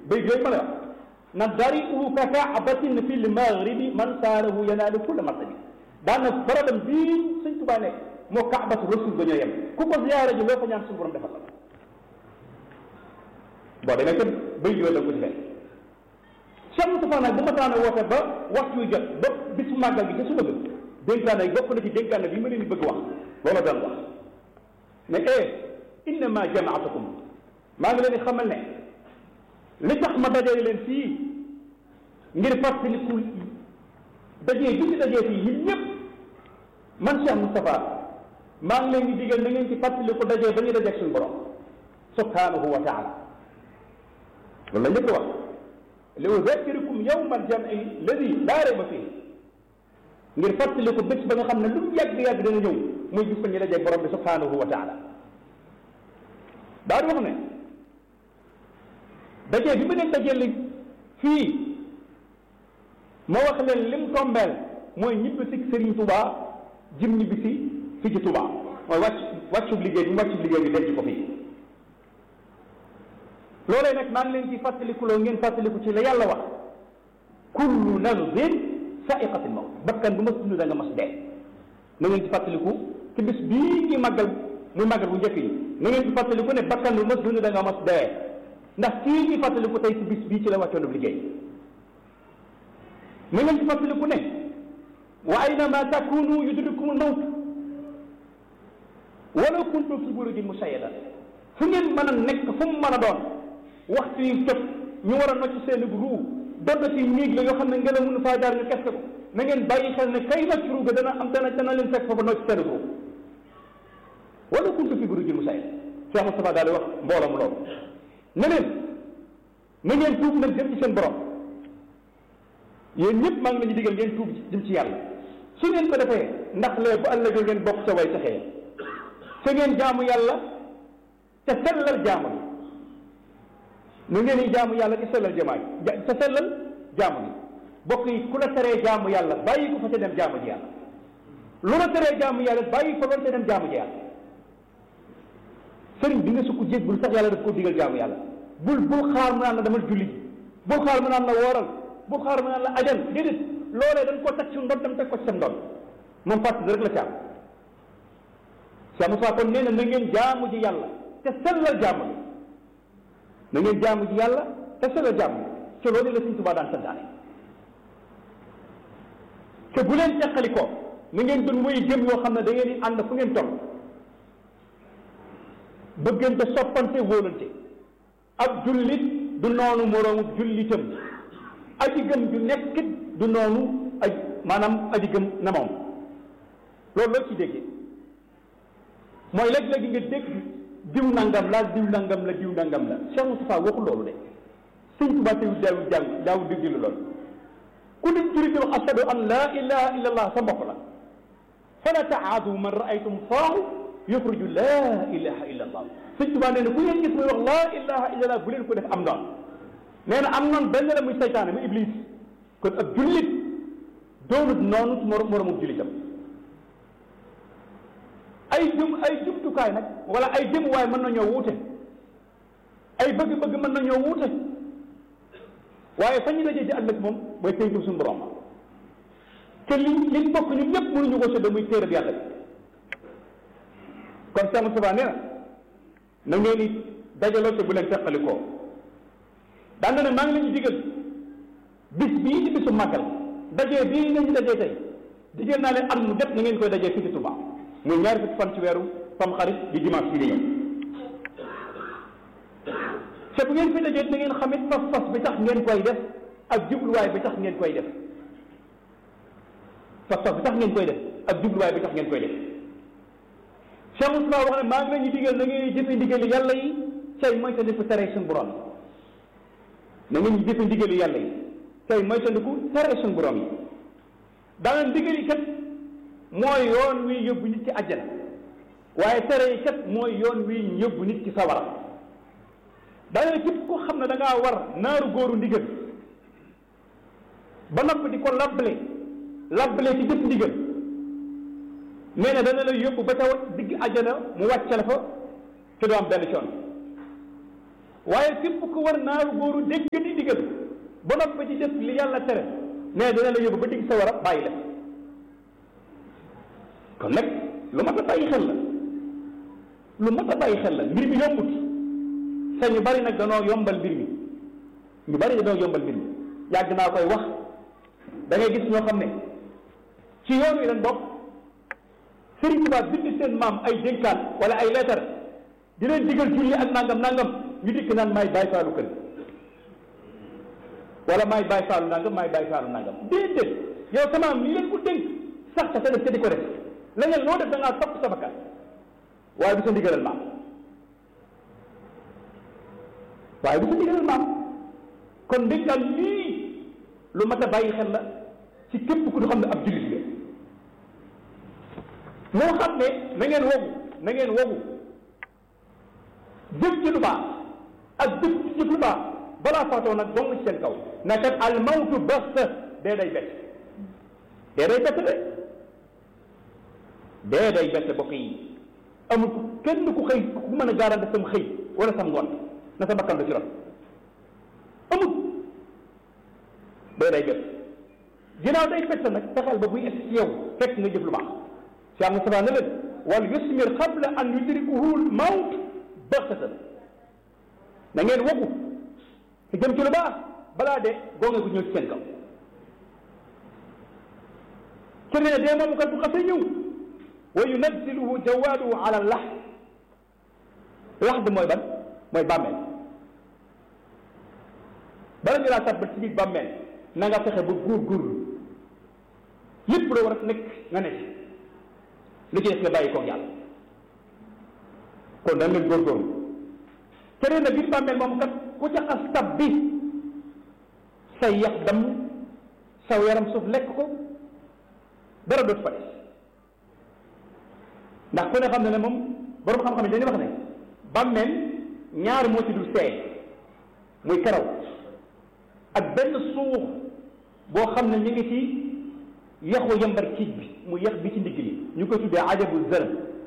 bay yooyu ma la wax na dari u ka kaabatin fi l maghribi man saarahu yanaalu kulla martabi daana barabam bii sëñ Tuubaa nekk moo kaabatu rasul ba ñoo yem ku ko ziyaare ji loo fa ñaan suñu borom defal la boo demee kat bay yooyu la ko ci fekk Cheikh Moustapha nag bu ma taana woote ba waxtu wi jot ba bisu màggal gi ca suba ga dénkaane yi bokk na ci dénkaane bi ma leen di bëgg wax loola doon wax ne eh innama jamaatukum maa ngi leen di xamal ne li tax ma dajee leen fii ngir fàttaliku dajee bi ci dajee fii ñun ñëpp man Cheikh Moustapha maa ngi leen di digal na ngeen ci fàttaliku dajee ba ñu dajeeg suñu borom subhanahu wa taala loolu la njëkk wax li uzakkirukum yawma aljam'i alladi laa rayba fii ngir fàttaliku bés ba nga xam ne lu mu yàgg-yàgg dana ñëw muy gis ba ñu dajeeg borom bi subhanahu wa taala daa di wax ne dajee bi ma leen dajee li fii ma wax leen lim tombeel mooy ñibbi si Serigne Touba jëm ñibbi si fii ci Touba mooy wàcc wàccub liggéey bi mu wàccub liggéey bi denc ko fii loolee nag maa ngi leen ci fàttalikuloo ngeen fàttaliku ci la yàlla wax kullu nafsin sa'iqatul mawt bakkan bu mas dund da nga mas dee na ngeen ci fàttaliku ci bis bii ñuy màggal muy màggal bu njëkk yi na ngeen ci fàttaliku ne bakkan bu mas dund da nga mas dee ndax kii ñuy fàttaliku tey ci bis bii ci la wàccoon liggéey na ngeen ci fàttaliku ne wa aynama takunu yudrikumul mawt walaw kuntum fi burujin mushayyada fu ngeen mën a nekk fu mu mën a doon waxtu yi jot ñu war a nocc seen ruu doon ci néeg la yoo xam ne ngelaw mënu faa jaar ñu keste ko na ngeen bàyyi xel ne kay nocc ruu ga dana am dana dana leen fekk foofu nocc seen ruu walaw kuntum fi burujin mushayyada Cheikh Moustapha daal di wax mbooloom loolu ne leen na ngeen tuub nag jëm ci seen borom yéen ñëpp maa ngi leen di digal ngeen tuub jëm ci yàlla su ngeen ko defee ndax lee bu ëllëgee ngeen bokk sa way taxee su ngeen jaamu yàlla te sellal jaamu bi nu ngeen di jaamu yàlla te sellal jamaa te sellal jaamu bi bokk yi ku la teree jaamu yàlla bàyyi ko fa te dem jaamu ji yàlla lu la teree jaamu yàlla bàyyi ko loolu te dem jaamu ji yàlla sëriñ bi nga sukk jéggul sax yàlla daf koo digal jaamu yàlla bul bul xaar mu naan la demal julli bul xaar mu naan la wooral bul xaar mu naan la ajal déedéet loolee dañ koo teg ci ndon dem teg ko ci sa ndon moom fàttali rek la caam Cheikh Moussa kon nee na na ngeen jaamu ji yàlla te sellal jaamu bi na ngeen jaamu ji yàlla te sellal jaamu bi te loolu la Sëñ Tuubaa daan santaane te bu leen teqali ko na ngeen doon muy jëm yoo xam ne da ngeen di ànd fu ngeen toll bëggante soppante wóolante ab jullit du noonu moroomu jullitam aji gëm ju nekkit du noonu aj maanaam aji gëm na moom loolu loo ci déggee mooy léeg-léegi nga dégg diw nangam la diw nangam la diw nangam la Cheikh Moustapha waxul loolu de sëñ Tuubaa teew daawu jàng daawu dégg loolu ku nit juri wax ashadu an laa ilaha illa allah sa mbokk la fala taadu man raaytum faahu yuxriju laa ilaha illa allah sëñ Tuubaa nee na ku ngeen gis muy wax laa ilaha illa allah bu leen ko def am noonu nee na am noonu benn la muy saytaane muy iblis kon ab jullit doonut noonu su moro moromu jullitam ay jum ay jumtukaay nag wala ay jëmuwaay mën nañoo wuute ay bëgg-bëgg mën nañoo wuute waaye fa ñu dajee ci ëllëg moom mooy tënku suñu borom te li liñ bokk ñun ñëpp mënuñu ko séddoo muy téereb yàlla bi kon Cheikh Moustapha nee na na ngeen ni dajaloo te bu leen teqalikoo daan na ne maa ngi leen di digal bis bii di bisu màggal dajee bii nañu dajee tey digal naa leen at mu def na ngeen koy dajee fii ci Touba muy ñaari fukki fan ci weeru tam xarit di dimanche bii di ñëw te bu ngeen fi dajee na ngeen xamit fas-fas bi tax ngeen koy def ak jubluwaay bi tax ngeen koy def fas-fas bi tax ngeen koy def ak jubluwaay bi tax ngeen koy def Cheikh Moustapha wax ne maa ngi leen di digal na ngeen jëfe ndigali yàlla yi tey moytandiku tere suñu borom na ngeen jëfe ndigali yàlla yi tey moytandiku tere suñu borom yi daana ndigali kat mooy yoon wi yóbbu nit ci àjjana waaye tere yi kat mooy yoon wi yóbbu nit ci sawara daana képp ko xam ne da ngaa war naaru góoru ndigal ba noppi di ko labbale labbale ci jëf ndigal nee na dana la yóbbu ba ca digg àjjana mu wàcce la fa te doo am benn coon waaye képp ku war naaru góoru dégg di digal ba noppi ci def li yàlla tere mais dina la yóbbu ba digg sa war a bàyyi def kon nag lu mat a bàyyi xel la lu mat a bàyyi xel la mbir mi yombut te ñu bari nag danoo yombal mbir mi ñu bari danoo yombal mbir mi yàgg naa koy wax da ngay gis ñoo xam ne ci yoon wi leen bokk Sëriñ Tuubaa bind seen maam ay dénkaan wala ay leetar di leen digal julli ak nangam nangam ñu dikk naan maay bàyyi faalu kër wala maay bàyyi faalu nangam maay bàyyi faalu nangam déedéet yow sama am li leen ko dénk sax ca sa def ca di ko def leneen loo def da ngaa topp sa bakkan waaye du sa ndigalal maam waaye du sa ndigalal maam kon ndénkaan lii lu mat a bàyyi xel la ci képp ku ñu xam ne ab jullit la moo xam ne na ngeen wogu na ngeen wogu jëf ci lu baax ak jëf ci jëf lu baax balaa faatoo nag dong ci seen kaw na kat al mawtu basta dee day bett dee day bett de dee day bett bokk yi amul kenn ku xëy ku mën a garanti sam xëy wala sam ngoon na sa bakkan du ci ron amul dee day bett ginnaaw day bett nag fexeel ba buy egg ci yow fekk nga jëf lu baax Cheikh Moustapha ne leen wal yusmir qabla an yudrikuhu l mawt baxtatan na ngeen wogu te jëm ci lu baax balaa de gonge gu ñëw ci seen kaw te ne dee moom kat bu xasee ñëw wa yunazziluhu jawaaduhu ala lax lax bi mooy ban mooy bàmmeel bala ñu laa tàbbal ci biir bàmmeel na nga fexe ba góorgóorlu lépp loo war a nekk nga nekk lu ci def nga bàyyi koog yàlla kon dañ leen góorgóorlu keneen na biir bàmmeel moom kat ku ca xas tab bi say yax damm saw yaram suuf lekk ko dara dootu fa des ndax ku ne xam ne ne moom borom xam-xam yi dañuy wax ne bàmmeel ñaar moo ci dul seey muy karaw ak benn suux boo xam ne ñu ngi ci yaxu yambar kiij bi mu yax bi ci ndigg li ñu koy tuddee ajabu zër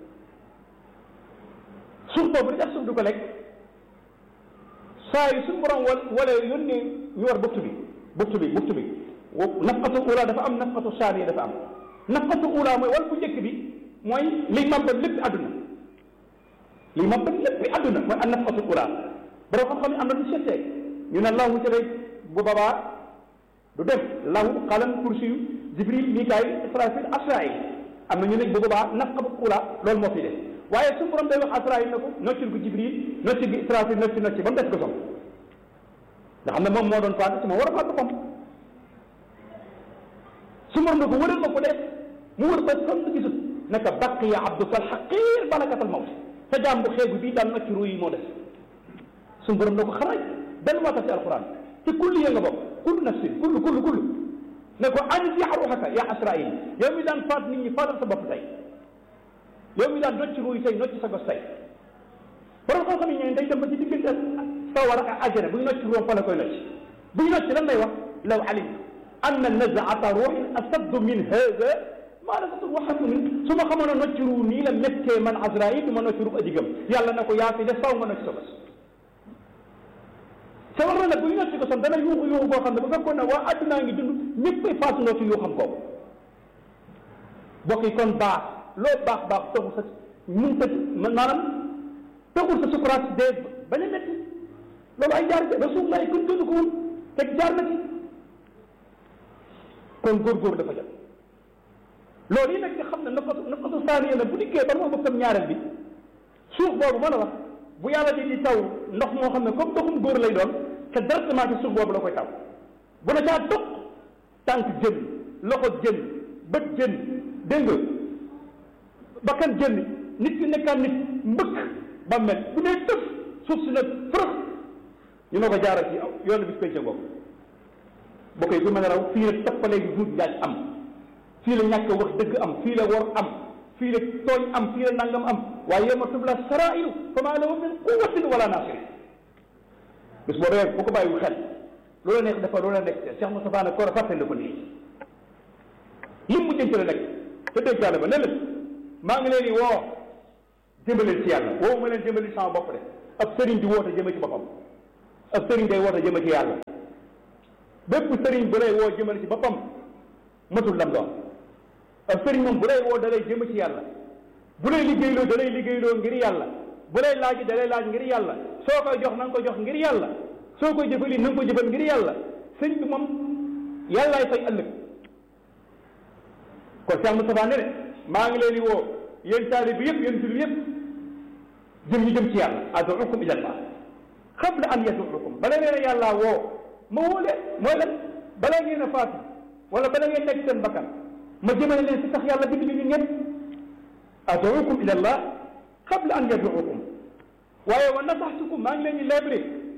suuf boobu li tax suuf du ko lekk saa yu suñu borom wal wala yónnee ñu war buftu bi buftu bi buftu bi nafqatu ula dafa am nafqatu saaniya dafa am nafqatu ula mooy wal bu njëkk bi mooy liy màbbal lépp àdduna liy màbbal lépp àdduna mooy an nafqatu ula borom xam-xam ne am na lu seetee ñu ne lahu ci rek bu babaa du dem lahu xalam kursi yu jibril mikaayil israfil asrail am na ñu ne bu boobaa nafqatu ula loolu moo fi def waaye su borom day wax asrail na ko noccil ko jibril noccil ko israfil nocci nocci ba mu des ko som nga xam ne moom moo doon faatu si moom war a faatu boppam su borom na ko wëral ma ko def mu wër ba sonn gisut naka baqiya abduka alxaqir balakatal mawt sa jaam bu xeegu bii daan nocci ruu yi moo des su borom na ko xaraaj benn moo tax ci alquran te kullu ya nga bokk kullu nafsin kullu kullu kullu ne ko anzi ruuxaka yaa asrail yow mi daan faat nit ñi faatal sa bopp tey yow mi daan nocci ruu yi tey nocci sa gos tey borom xam-xam yi ñooy day dem ba ci diggante sawar ak àjjana bu ñu nocci ruum fa la koy nocci bu ñu nocci lan lay wax law alim anna nazaata ruuxin asaddu min hada maa nasatu waxatu min su ma xamoon a nocci ruu nii la méttee man Azraïl du ma nocci ruu adigam yàlla na ko yaa fi def faw nga nocci sa bos sa war na nag bu ñu nocci ko son dana yuuxu yuuxu boo xam ne bu fekkoon ne waa addunaa ngi dund ñëppay faatundoo ci yuuxam kooku bokk yi kon baax loo baax baax taxul sa mun ta maanaam taxul sa sukuraat dee bañ a métti loolu ay jaar rasulullah kon dund ko woon teg jaar na ci kon góorgóor dafa jot loolu yi nag nga xam ne nafatu nafatu saaniya la bu dikkee ba moo bokkam ñaareel bi suuf boobu ma la wax bu yàlla di di taw ndox moo xam ne comme ndoxum góor lay doon te directement ci suuf boobu la koy taw bu la caa toq tànk jën loxo jën bët jën dégg nga bakkan jën nit ki nekkaan nit mbëkk ba mel bu dee tëf suuf si nag fërëx ñu ne ko jaaral ci yoonu bis pénc boobu boo koy bu mën a raw fii la toppalee gi duut njaaj am fii la ñàkk wax dëgg am fii la wor am fii la tooñ am fii la nangam am waaye yawma tubla sarairu fama lahu min quwatin wala nasir bis boo dee bu ko bàyyiwul xel loola neex dafa loola nekk Cheikh Moustapha ne ko fàttali ko nii lim mu jënc la nekk te déggaale ba ne leen maa ngi leen di woo jëmbaleen ci yàlla woowu ma leen jëmbali sama bopp de ab sëriñ di woote jëme ci boppam ab sëriñ day woote jëme ci yàlla bépp sëriñ bu lay woo jëmale ci boppam matul lam doon ab sëriñ moom bu lay woo da lay jëme ci yàlla bu lay liggéeyloo da lay liggéeyloo ngir yàlla bu lay laaj da lay laaj ngir yàlla soo koy jox na nga ko jox ngir yàlla soo koy jëfali na nga ko jëfal ngir yàlla sëñ bi moom yàllaay fay ëllëg kon Cheikh Moustapha ne ne maa ngi leen di woo yéen taalib bi yëpp yéen jullit yëpp jëm ñu jëm ci yàlla aduukum ila allah qabla an yaduukum bala ngeen a yàllaa woo ma woo leen mooy lan bala ngeen a faatu wala bala ngeen nekk seen bakkan ma jëmale leen si tax yàlla bind ñu ñëpp aduukum ila allah qabla an yaduukum waaye wa nasaxtukum maa ngi leen di lebre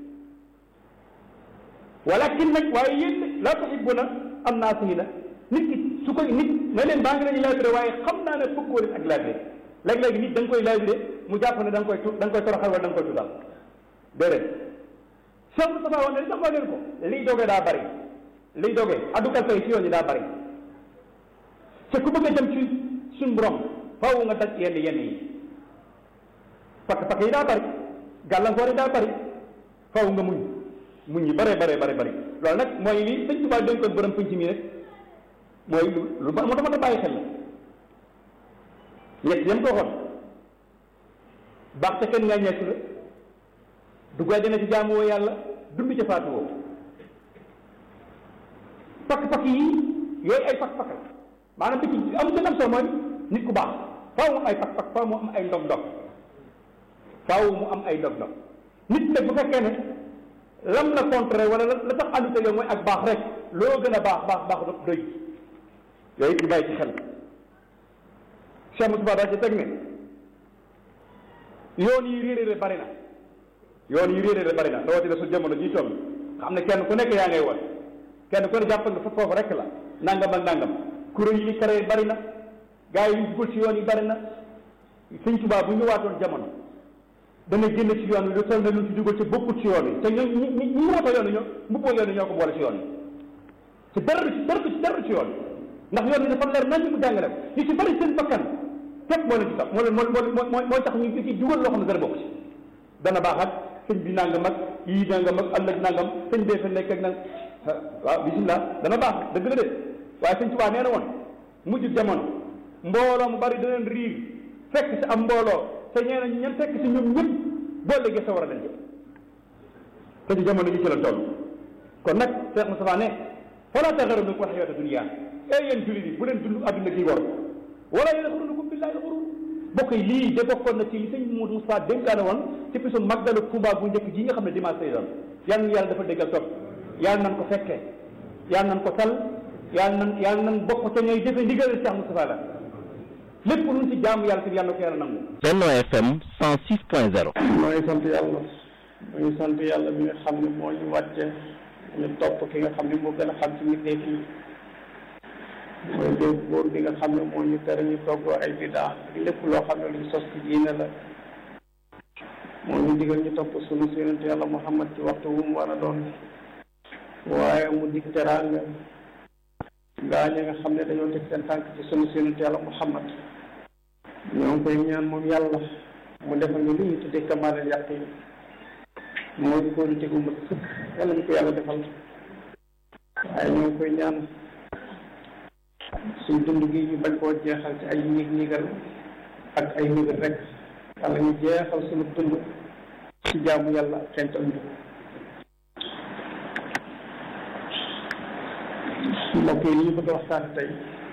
walakin nag waaye yéen laa tuhibbuna am naasihina nit ki su koy nit ne leen maa ngi leen di lebre waaye xam naa ne bëggoo leen ak lebre léeg-léegi nit da nga koy lebre mu jàpp ne da nga koy tu da nga koy toroxal wala da nga koy tudal déedéet Cheikh Moustapha wax ne li tax ma leen ko liy dogee daa bari liy dogee addukal tey si yoon yi daa bari te ku bëgg a jëm ci suñ borom faaw nga daj yenn yenn yi pakk pakk yi daa bari gàllankoor yi daa bari faaw nga muñ muñ yi bare bare bare bari loolu nag mooy li sëñ Tuubaa dénkoon borom penc mi rek mooy lu lu ba moo tax ma bàyyi xel la ñett yam ko waxoon baax te kenn ngaa ñeetu la dugg àjjana ci jaamu woo yàlla dund ca faatu woo pakk-pakk yi yooyu ay pakk-pakk la maanaam bi ci am gën am solo mooy nit ku baax faaw mu am ay pakk-pakk faaw mu am ay ndog-ndog faaw mu am ay ndog-ndog nit nag bu fekkee ne lam la contre wala la tax àndute yow mooy ak baax rek loo gën a baax baax baax doy yooyu it ñu bàyyi ci xel Cheikh Moustapha daa ci teg ne yoon yi réeréere bari na yoon yi réeréere bari na rawatina su jamono ji toll xam ne kenn ku nekk yaa ngay woon kenn ku ne jàpp nga fa foofu rek la nangam ak nangam kuréel yi ni karee bari na gars yi yu dugal ci yoon yi bari na sëñ Tuubaa bu ñëwaatoon jamono dana génn ci yoon wi lu toll ne lu ci dugal ci bokkut ci yoon wi te ñu ñi ñi ñi wootoo yoon wi ñoo mbubboo yoon wi ñoo ko boole ci yoon wi ci dara ci dara ci dara ci yoon wi ndax yoon wi dafa leer nañ ñu mu jàngale ñu ci bari seen bakkan képp moo leen ci tax moo leen moo moo moo mooy tax ñu ci dugal loo xam ne dara bokk ci dana baax ak sëñ bi nangam ak yii nangam ak ëllëg nangam sëñ bee fa nekk ak nag waaw bisimilah dana baax dëgg la de waaye sëñ Tuubaa nee na woon mujj jamono mbooloo mu bari daneen riir fekk si am mbooloo te ñee na ñen fekk si ñoom ñëpp boo léegi sa war a leen jëm te ci jamono ji ci la toll kon nag Cheikh Moustapha ne falaa taxarrannakum l-hayaatu dunya e yéen jullit yi bu leen dund adduna gi war wala yaxurrannakum billaahi l-ghuruur bokk yi lii de bokkoon na ci li sëñ Modou Moustapha dénkaane woon ci bisu màggalu Tuubaa bu njëkk ji nga xam ne dimanche lay doon yal na yàlla dafa déggal topp yàlla nan ko fekkee yàlla nan ko tal yàlla nan yàlla nan bokk te ñooy jëfe ndigal Cheikh Moustapha la lépp luñ ci jaamu yàlla te yàlla ko yàlla nangu Benno FM 106.0 maa ngi sant yàlla maa ngi sant yàlla mi nga xam ne moo ñu wàcce ñu topp ki nga xam ne moo gën a xam ci mbindeef yi mooy léegi góor bi nga xam ne moo ñu tere ñu toggoo ay bidaa lépp loo xam ne luñ sos ci diine la moo ñu digal ñu topp sunu si yonent yàlla Muhammad ci waxtu wu mu war a doon waaye mu dig teraanga gaa ñi nga xam ne dañoo teg seen tànk ci sunu si yonent yàlla Muhammad ñoo ngi koy ñaan moom yàlla mu defal ñu li ñu tuddee kamaalal yaqin mooy kóolute gu mat sëkk yàlla ñu ko yàlla defal waaye ñoo ngi koy ñaan suñ dund gi ñu bañ koo jeexal ci ay ñig ñigal ak ay ñigal rek yàlla ñu jeexal suñu dund ci jaamu yàlla ak xental ñu mbokk yi li ñu bëgg a waxtaan tey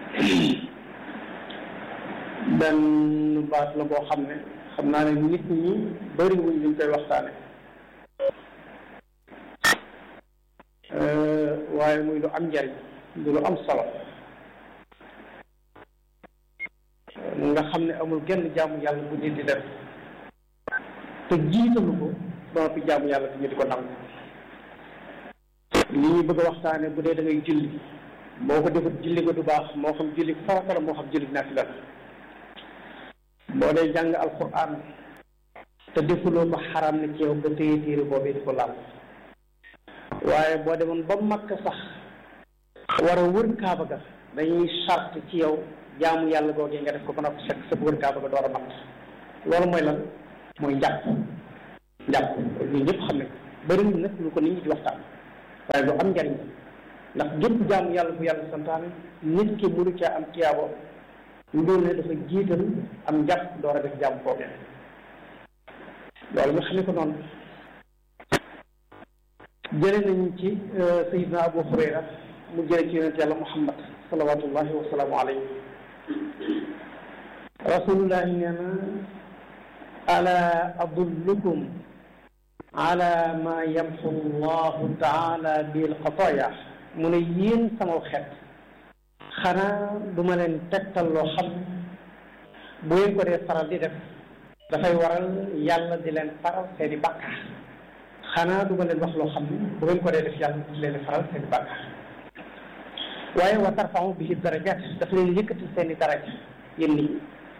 benn baat la boo xam ne xam naa ne nit ñi bëri wuñ liñ koy waxtaane waaye muy lu am njariñ du lu am solo nga xam ne amul genn jaamu yàlla bu nit di def te jiitalu ko ba noppi jaamu yàlla bi ñu di ko nangu li ñu bëgg a waxtaane bu dee da ngay julli boo ko defut julli ko du baax moo xam julli farata la moo xam julli naafila la boo dee jàng alquran te defuloo ko xaram na ci yow nga téye téere boobee di ko laal waaye boo demoon ba makk sax war a wër kaaba ga dañuy sart ci yow jaamu yàlla googee nga def ko ba noppi fekk sa wër kaaba ga door a mat loolu mooy lan mooy njàpp njàpp ñun ñëpp xam ne bëriwul nag lu ko nit ñi di waxtaan waaye lu am njariñ la ndax gépp jaamu yàlla bu yàlla santaane nit ki mënu caa am tiyaabo ndóol ne dafa jiital am njàpp door a def jaamu boobee loolu nga xam ne ko noonu jële nañ ci sayidna abu hurayra mu jële ci yonent yàlla muhammad salawatullahi wa salaamu alayhi rasulullahi nee na ala adullukum ala ma yamxu llahu taala bil xataaya mu ne yéen sama xeet xanaa du ma leen tegtal loo xam bu ngeen ko dee faral di def dafay waral yàlla di leen faral seeni bàkkaar xanaa du ma leen wax loo xam ne bu ngeen ko dee def yàlla di leen faral seeni bàkkaar waaye wa tarfau bihi darajaat daf leen yëkkati seeni daraja yéen nit ñi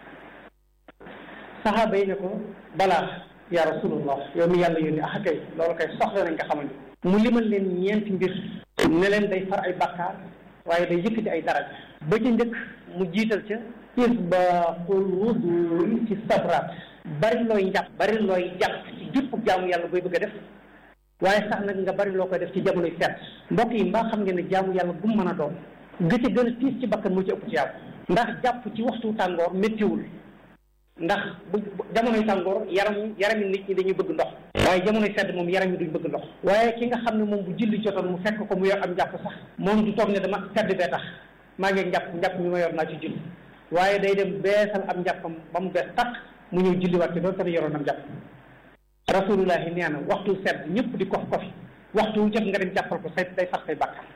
saxaaba yi ne ko balaa ya rasulullah yow mi yàlla yónni ah kay loolu kay soxla nañ nga xamal ni mu limal leen ñeenti mbir ne leen day far ay bàkkaar waaye day yëkkati ay daraja ba ca njëkk mu jiital ca isbaqul wudu ci sabraat bari looy njàpp bari looy jàpp ci jëpp jaamu yàlla booy bëgg a def waaye sax nag nga bari loo koy def ci jamonoy sedd mbokk yi mbaa xam ngeen ne jaamu yàlla bu mu mën a doon gëcce gën a tiis ci bakkan moo ci ëpp ci yàlla ndax jàpp ci waxtu tàngoor méttiwul ndax bu jamonoy tàngoor yaram yarami nit ñi dañuy bëgg ndox waaye jamonoy sedd moom yaram yi duñ bëgg ndox waaye ki nga xam ne moom bu julli jotoon mu fekk ko mu yor am njàpp sax moom du toog ne dama sedd bee tax maa ngi njàpp njàpp mi ma yor naa ci julli waaye day dem beesal am njàppam ba mu bees tax mu ñëw julliwaat ci doon tamit yoroon am njàpp rasulullahi nee na waxtu sedd ñëpp di kof kofi waxtu wu jot nga dem jàppal ko say day far say bàkkaar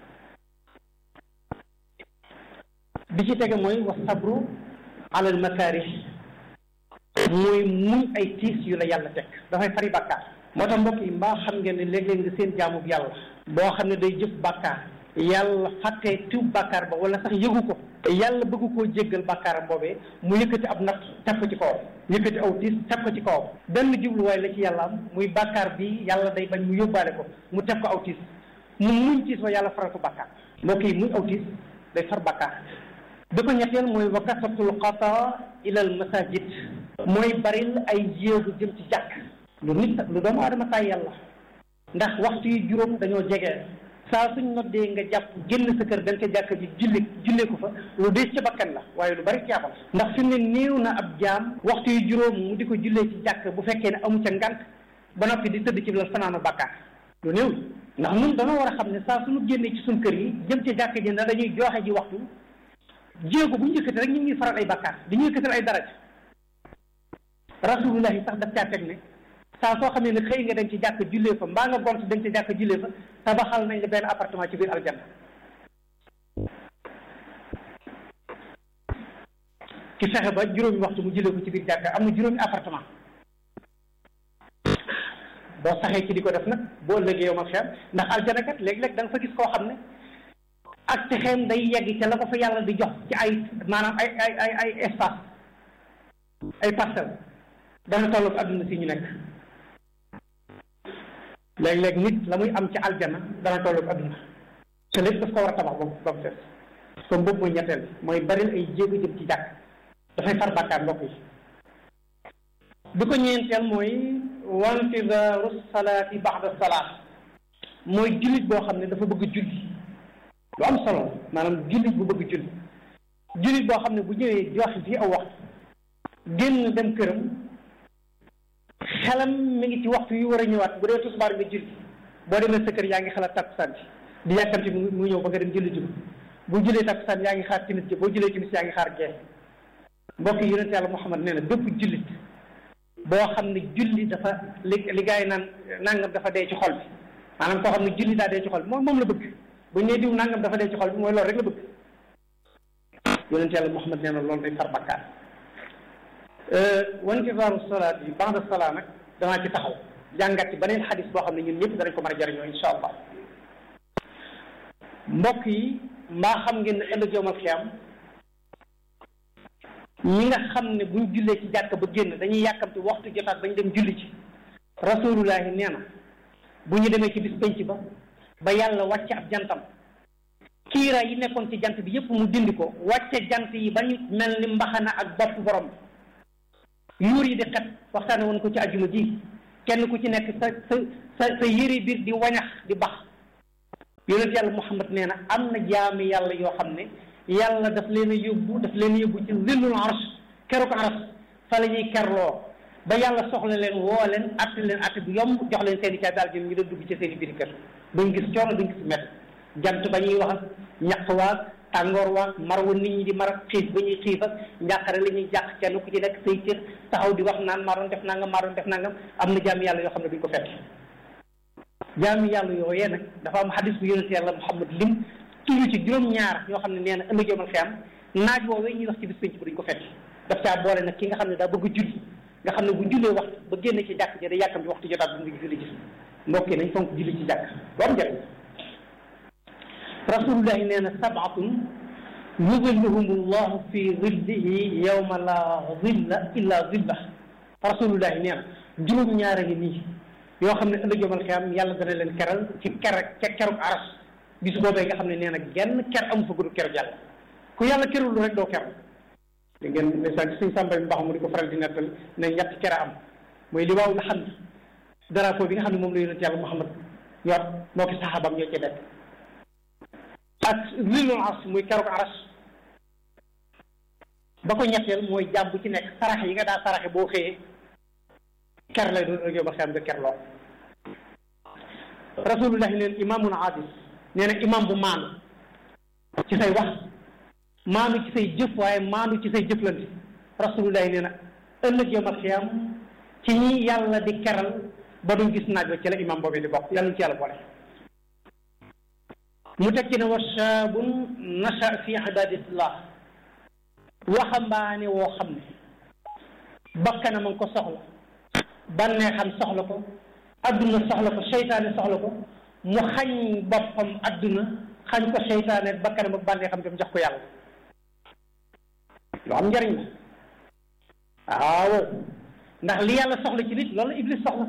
bi ci tege mooy wa sabru alal makaarih mooy muñ ay tiis yu la yàlla teg dafay fari bàkkaar moo tax mbokk yi mbaa xam ngeen ne léeg-léeg nga seen jaamub yàlla boo xam ne day jëf bàkkaar yàlla fàttee tiw bàkkaar ba wala sax yëgu ko yàlla bëgg koo jéggal bàkkaaram boobee mu yëkkati ab natt teg ko ci kawam yëkkati aw tiis teg ko ci kawam benn jubluwaay la ci yàlla am muy bàkkaar bi yàlla day bañ mu yóbbaale ko mu teg ko aw tiis mu muñ tiis ba yàlla faral ko bàkkaar mbokk yi muñ aw tiis day far bàkkaar bi ko ñetteel mooy wa kasatul xata ilal masajid mooy baril ay jéegu jëm ci jàkk lu nit lu doomu aadama saa yàlla ndax waxtu yi juróom dañoo jege saa suñ noddee nga jàpp génn sa kër dem ca jàkk ji julli jullee ko fa lu des ci bakkan la waaye lu bari caabal ndax fi mu ne néew na ab jaam waxtu yi juróom mu di ko jullee ci jàkk bu fekkee ne amu ca ngant ba noppi di tëdd ci lal fanaanu bàkkaar lu néew ndax ñun dana war a xam ne saa suñu génnee ci suñ kër yi jëm ca jàkk ji na dañuy joxe ji waxtu jéego bu ñu yëkkati rek ñu ngi faral ay bàkkaar dañuy yëkkatal ay daraja rasulullahi sax daf caa teg ne saa soo xam ne ne xëy nga dem ci jàkk jullee fa mbaa nga gont dem ci jàkk jullee fa tabaxal nañ la benn appartement ci biir aljanna ki fexe ba juróomi waxtu mu jullee ko ci biir jàkk am na juróomi appartement boo saxee ci di ko def nag boo ëllëgee yow ma xeer ndax aljana kat léeg-léeg da nga fa gis koo xam ne ak texeem day yegg ca la ko fa yàlla di jox ci ay maanaam ay ay ay ay espace ay parcelle dana tolloog adduna si ñu nekk léeg-léeg nit la muy am ci aljana dana tolloog adduna te lépp daf ko war a tabax boobu ba mu fees comme boobu mooy ñetteel mooy baril ay jéego jëm ci jàkk dafay far bàkkaar mbokk yi bi ko ñeenteel mooy wantidaaru salaati baxda salaat mooy jullit boo xam ne dafa bëgg julli lu am solo maanaam jullit bu bëgg julli jullit boo xam ne bu ñëwee joxe fii aw waxtu génn dem këram xelam mi ngi ci waxtu yu war a ñëwaat bu dee tisbaar nga julli boo demee sa kër yaa ngi xalaat takkusaan bi di yàkkamti mu ñëw ba nga dem julli julli bu jullee takkusaan yaa ngi xaar timis ji boo jullee timis yaa ngi xaar gee mbokk yi yonent yàlla Muhammad nee na bépp jullit boo xam ne julli dafa li li gars yi naan nangam dafa dee ci xol bi maanaam koo xam ne julli daa dee ci xol bi moom moom la bëgg bu ñu nee diw nangam dafa dee ci xol bi mooy loolu rek la bëgg yonent yàlla Muhammad nee na loolu day far bakkaar wantizaaru salaat yi ba'da salaat nag danaa ci taxaw jàngat ci beneen xadis boo xam ne ñun ñëpp danañ ko mën a jariñoo insha allah mbokk yi mbaa xam ngeen ne ëllëg yawmal qiyaam ñi nga xam ne buñ jullee ci jàkk ba génn dañuy yàkkamti waxtu jotaat bañ dem julli ci rasulullahi nee na bu ñu demee ci bis penc ba ba yàlla wàcce ab jantam kiira yi nekkoon ci jant bi yépp mu dindi ko wàcce jant yi ba ñu mel ni mbaxana ak bopp borom yuur yi di xet waxtaane woon ko ci ajuma ji kenn ku ci nekk sa sa sa sa yëre biir di wañax di bax yonent yàlla Muhammad nee na am na jaami yàlla yoo xam ne yàlla daf leen a yóbbu daf leen a yóbbu ci zillul arsh keroog arsh fa la ñuy kerloo ba yàlla soxla leen woo leen atte leen atte bu yomb jox leen seen i caa daal ñu doon dugg ci seen i biir kër duñ gis coono duñ gis mett jant ba ñuy wax ak ñaq waag tàngoor waag mar wa nit ñi di mar ak xiif ba ñuy xiif ak njàqare la ñuy jàq kenn ku ci nekk say cër taxaw di wax naan maa doon def nangam maa doon def nangam am na jaami yàlla yoo xam ne duñ ko fekk jaami yàlla yooyee nag dafa am xadis bu yonent yàlla Muhammad lim tudd ci juróom-ñaar ñoo xam ne nee na ëllëg yawmal xiyaam naaj woowee ñuy wax ci bis penc bi duñ ko fekk daf caa boole nag ki nga xam ne daa bëgg a julli nga xam ne bu jullee waxtu ba génn ci jàkk ja da yàkkam ci waxtu jotaat bu mu julli gis mbokk yi nañ fonk julli ci jàkk lu am njëriñ rasulullahi nee na sabatun yuzilluhum llahu fi zillihi yawma la zilla illa zilla rasulullahi nee na juróom-ñaar a ngi nii yoo xam ne ëllëg yawmal xiyaam yàlla dana leen keral ci ker ca keruk aras bis boobee nga xam ne nee na genn ker amu fa gudd keruk yàlla ku yàlla kerul rek doo ker di ngeen ndeysaan suñ sàmbay mbax mu di ko faral di nettal ne ñetti kere am mooy li waaw nga xam ne drapeau bi nga xam ne moom la yonent yàlla Muhammad yor moo ki saxaabam ñoo ci nekk ak zillul ars muy keroog aras ba ko ñetteel mooy jàmm bu ci nekk saraxe yi nga daa saraxe boo xëyee ker lay doon ëllëg ba xam nga ker loo rasulullahi neen imaamun adil nee na imaam bu maandu ci say wax maandu ci say jëf waaye maandu ci say jëflante rasulullahi nee na ëllëg yawmal xiyaam ci ñi yàlla di keral ba duñ gis naaj wa ci la imam boobu di bokk yàlla ci yàlla boole mu teg ci ne wa shaabun nasha fi ibadatillah waxambaane woo xam ne bakkanam a ngi ko soxla bànneexam soxla ko adduna soxla ko seytaane soxla ko mu xañ boppam adduna xañ ko seytaane bakkanam ak bànneexam dem jox ko yàlla lu am njëriñ la waaw ndax li yàlla soxla ci nit loolu iblis soxla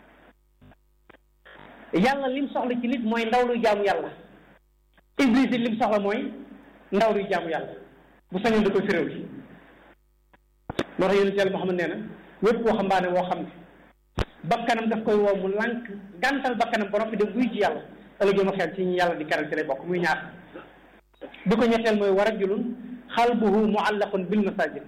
yàlla lim soxla ci nit mooy ndaw luy jaamu yàlla iblis it lim soxla mooy ndaw luy jaamu yàlla bu sañoon da koy féréw li moo tax yonent yàlla Muhammad nee na wépp waxambaane woo xam ne bakkanam daf koy woo mu lànk gàntal bakkanam ba noppi dem buy ci yàlla ëllëg ma xel ci ñu yàlla di keral ci lay bokk muy ñaar bi ko ñetteel mooy wa rajulun xalbuhu muallaqun bil masajid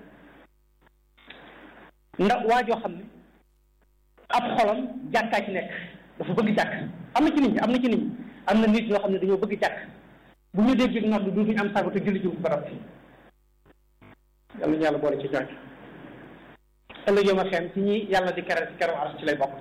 ndax waa joo xam ne ab xolam jàkkaa ci nekk dafa bëgg jàkk am na ci nit ñi am na ci nit ñi am na nit ñoo xam ne dañoo bëgg jàkk bu ñu dégg nodd duutuñu am sago te julli jiw barab fi yàlla ñu yàlla boole ci ñooñ ëllëg yow ma xem ci ñi yàlla di keral ci keroog aras ci lay bokk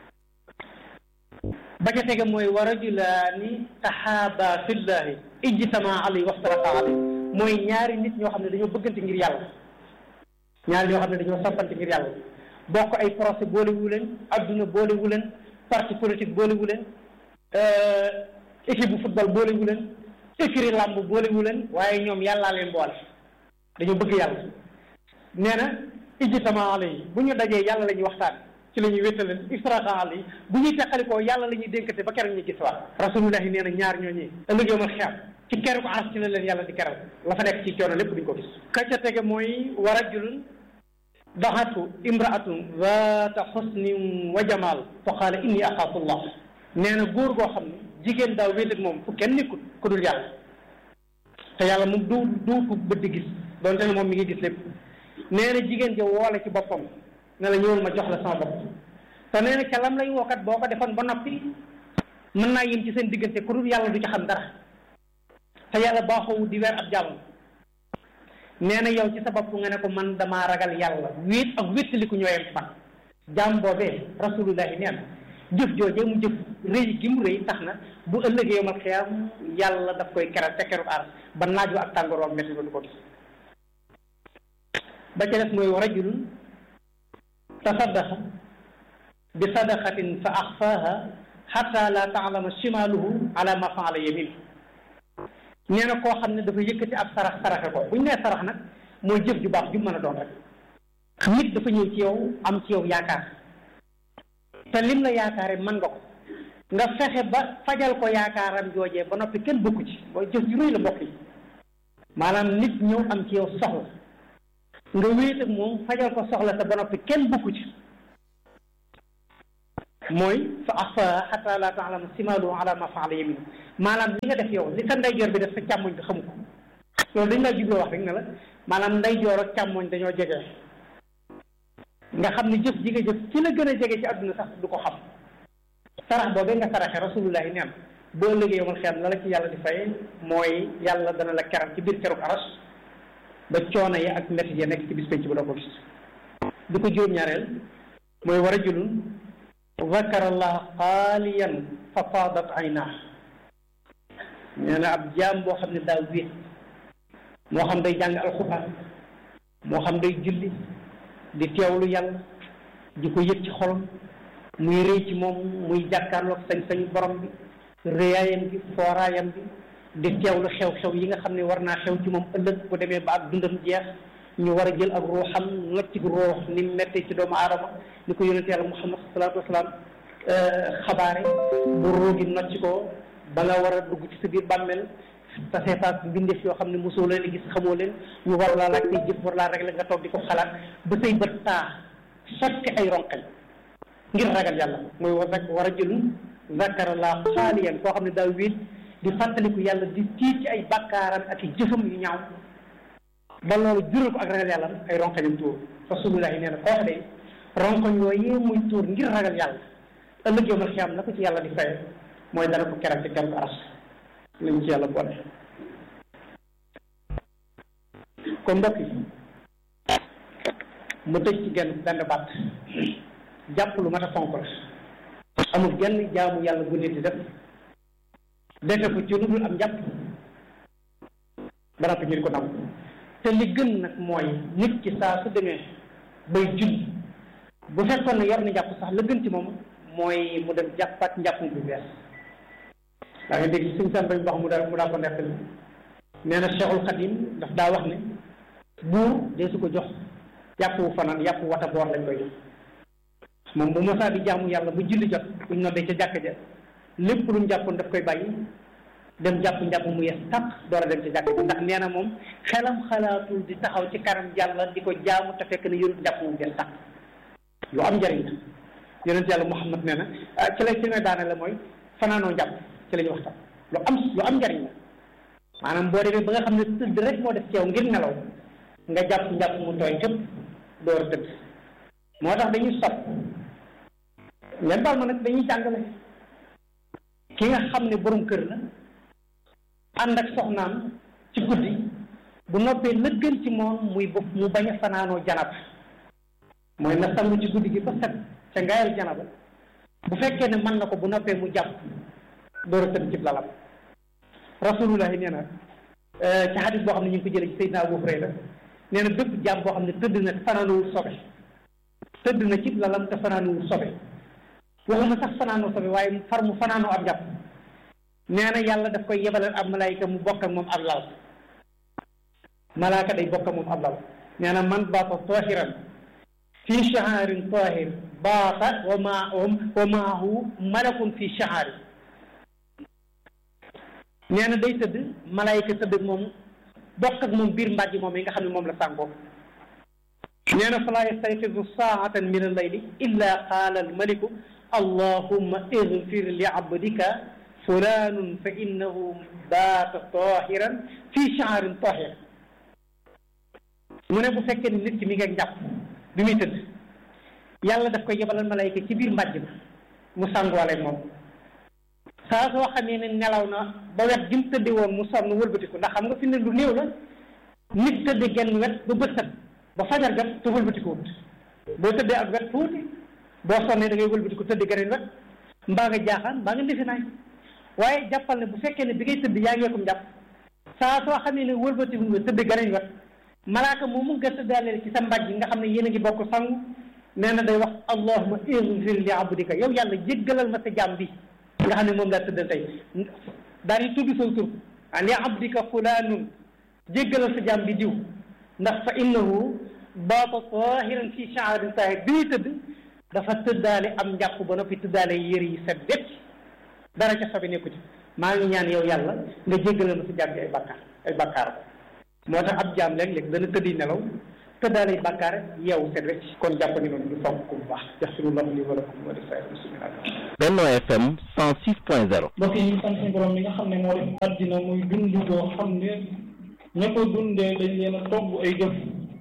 ba ca tege mooy wa rajulaani taxaaba fillahi ijtama alayhi waftaraqa alayhi mooy ñaari nit ñoo xam ne dañoo bëggante ngir yàlla ñaari ñoo xam ne dañoo soppante ngir yàlla bokk ay procès boolewu leen adduna boolewu leen parti politique boolewu leen équipe bu football boolewu leen écurie làmb boolewu leen waaye ñoom yàllaa leen boole dañoo bëgg yàlla nee na ijtama alayhi bu ñu dajee yàlla la ñuy waxtaan ci la ñuy wéttaleen iftaraqa alayhi bu ñuy teqalikoo yàlla la ñuy dénkate ba keroog ñu gis waat rasulullahi nee na ñaar ñooñi ëllëg yawmal xiyaam ci keroog aras ci la leen yàlla di keral la fa nekk ci coono lépp duñ ko gis ka ca tege mooy wa rajulun daxatu imraatun zaata xusnin wa jamaal fa qaala inni axaafu llah nee na góor goo xam ne jigéen daaw wéet ak moom fu kenn nekkul ku dul yàlla te yàlla moom du du ko bët di gis doonte ne moom mi ngi gis lépp nee na jigéen ja woole ci boppam ne la ñëwal ma jox la sama bopp te nee na ca lam lay wookat boo ko defoon ba noppi mën naa yem ci seen diggante ku dul yàlla du ci xam dara te yàlla baaxoowu di weer ab jàmm nee na yow ci sa bopp nga ne ko man damaa ragal yàlla wéet ak wéttaliku ñooyam ci man jaam boobee rasulullahi nee na jëf joojee mu jëf rëy gi mu rëy tax na bu ëllëgee yawmal xiyaam yàlla daf koy keral ca keru aar ba naaj wa ak tàngoor wa métti du ko gis ba ca des mooy wa rajulun tasaddaqa bi sadaqatin fa axfaaha xatta la taalama shimaluhu ala ma faala yamin nee na koo xam ne dafa yëkkati ab sarax saraxe ko bu ñu nee sarax nag mooy jëf ju baax ju mën a doon rek nit dafa ñëw ci yow am ci yow yaakaar te lim la yaakaare mën nga ko nga fexe ba fajal ko yaakaaram joojee ba noppi kenn bokku ci mooy jëf ju rëy la bokk yi maanaam nit ñëw am ci yow soxla nga wéet ak moom fajal ko soxla te ba noppi kenn bokku ci mooy fa axfa xata la taalama simalu ala ma faala yaminu maanaam li nga def yow li sa ndeyjoor bi def sa càmmoñ bi xamu ko loolu dañ laa jubloo wax rek ne la maanaam ndeyjoor ak càmmoñ dañoo jege nga xam ne jëf ji nga jëf ci la gën a jege ci àdduna sax du ko xam sarax boobee nga saraxe rasulullahi neen boo ëllëgee yomal xeam la la ci yàlla di fay mooy yàlla dana la keral ci biir keruk aras ba coono yi ak métti yi nekk ci bis penc ba doo ko gis du ko juróom-ñaareel mooy wa rajulun zakara allah xaaliyan fa faadat aynaa nee na ab jaam boo xam ne daa wéet moo xam day jàng alxuraan moo xam day julli di teewlu yàlla di ko yëg ci xolam muy rëy ci moom muy jàkkaarloog sañ-sañu borom bi rëyaayam bi fooraayam bi di teewlu xew-xew yi nga xam ne war naa xew ci moom ëllëg bu demee ba ak dundam jeex ñu war a jël ak ruuxam ngacc ruux ni mu mettee ci doomu aadama ni ko yonent yàlla muhammad salaatu wasalaam xabaare bu ruugi nocc ko ba nga war a dugg ci sa biir bàmmeel te seetaat mbindeef yoo xam ne mosoo leen gis xamoo leen ñu war laa laaj say jëf war laa régler nga toog di ko xalaat ba say bët taa sotti ay ronqañ ngir ragal yàlla mooy war rek war a jëlum zakara laa xaaliyan koo xam ne daa wéet di fàttaliku yàlla di tiit ci ay bàkkaaram ak i jëfam yu ñaaw ba loolu jural ko ak ragal yàlla ay ronqañam tuur rasulullahi nee na koo de ronqañ yooyu muy tuur ngir ragal yàlla ëllëg yowmal xiyaam na ko ci yàlla di fay mooy dana ko keral ci keral aras lañ ci yàlla boole kon mbokk yi mu tëj ci genn benn baat jàpp lu mat a fonk la amul genn jaamu yàlla bu nit di def defe ko ci lu dul am njàpp ba noppi ñu di ko nam te li gën nag mooy nit ki saa su demee bay julli bu fekkoon ne yor na njàpp sax la gën ci moom mooy mu dem jàppaat njàpp bu bees daa nga dégg suñ san bañ wax mu daa mu daa ko nettali nee na Cheikhul Khadim daf daa wax ne buur dee su ko jox yàpp wu fanaan yàpp wata boor lañ koy jox moom bu mosaa di jaamu yàlla bu julli jot buñ noddee ca jàkka ja lépp lu mu jàppoon daf koy bàyyi dem jàpp njàpp mu yees tàq door a dem ca jàkka ja ndax nee na moom xelam xalaatul di taxaw ci kanam yàlla di ko jaamu te fekk ne yorut njàpp mu yees tàq lu am njëriñ la yonent yàlla Muhammad nee na ci lay ci nga daane la mooy fanaanoo njàpp ci la ñu waxtaan lu am lu am njëriñ la maanaam boo demee ba nga xam ne tëdd rek moo def ci yow ngir nelaw nga jàpp njàpp mu tooy képp door a tëdd moo tax dañuy sopp ngeen baal ma nag dañuy jàngale ki nga xam ne borom kër la ànd ak soxnaam ci guddi bu noppee la gën ci moom muy bopp mu bañ a fanaanoo janaba mooy na sangu ci guddi gi ba set ca ngayal janaba bu fekkee ne mën na ko bu noppee mu jàpp door a tëdd ci lalam rasulullahi nee na ci xadis boo xam ne ñu ngi ko jëlee ci Seydina Abu Hurayra nee na bépp jàmm boo xam ne tëdd na fanaanuwul sobe tëdd na ci lalam te fanaanuwul sobe waxuma sax fanaanoo sobe waaye far mu fanaanoo ab jàpp nee na yàlla daf koy yebalal ab malaayika mu bokk ak moom ab lal malaaka day bokk ak moom ab lal nee na man baata tahiran fi shahaarin tahir baata wa ma wa maahu malakun fi shahaari nee na day tëdd malaayika tëdd ak moom bokk ak moom biir mbàjj moom yi nga xam ne moom la sàngoo nee na falaa yastayqizu saatan min al-layli illa qaala al-maliku allahumma igfir li abdika fulanun fa innahu baata tahiran fi shahaarin tahir mu ne bu fekkee ne nit ki mi ngi ak njàpp bi muy tëdd yàlla daf koy yebalal malayka ci biir mbàjj ba mu sàngoole moom saa soo xamee ne nelaw na ba wet gi mu tëddi woon mu sonn wëlbatiku ndax xam nga fi ne lu néew la nit tëddi genn wet ba bët set ba fajar jot te wëlbatiku wut boo tëddee ak wet tuuti boo sonnee da ngay wëlbatiku tëddi geneen wet mbaa nga jaaxaan mbaa nga defi naay waaye jàppal ne bu fekkee ne bi ngay tëdd yaa ngeekum jàpp saa soo xamee ne wëlbatiku nga tëddi geneen wet malaaka moomu nga tëddaaleel ci sa mbàjj nga xam ne yéen a ngi bokk sangu nee na day wax allahuma igfir li abdika yow yàlla jéggalal ma sa jaam bi nga xam ne moom laa tëddal tey daal di tudd saw tur ah li abdika fulaanun jéggalal sa jaam bi diw ndax fa innahu baata tahiran fi shaarin tahir bi muy tëdd dafa tëddaale am njàpp ba noppi tëddaale yëre yi set wecc dara ca sobi nekku ci maa ngi ñaan yow yàlla nga jéggalal ma sa jaam bi ay bakkaar ay bakkaar moo tax ab jaam léeg-léeg dana tëddi nelaw te daal di bàkkaar yeewu set wecc kon jàpp ni noonu ñu fonk ko bu baax yaxfirullahu li wa lakum wa li saa'iril muslimina Benno FM 106.0 mbokk yi ñu sant suñu borom li nga xam ne moo def àddina muy dund boo xam ne ña ko dundee dañ leen a togg ay jëf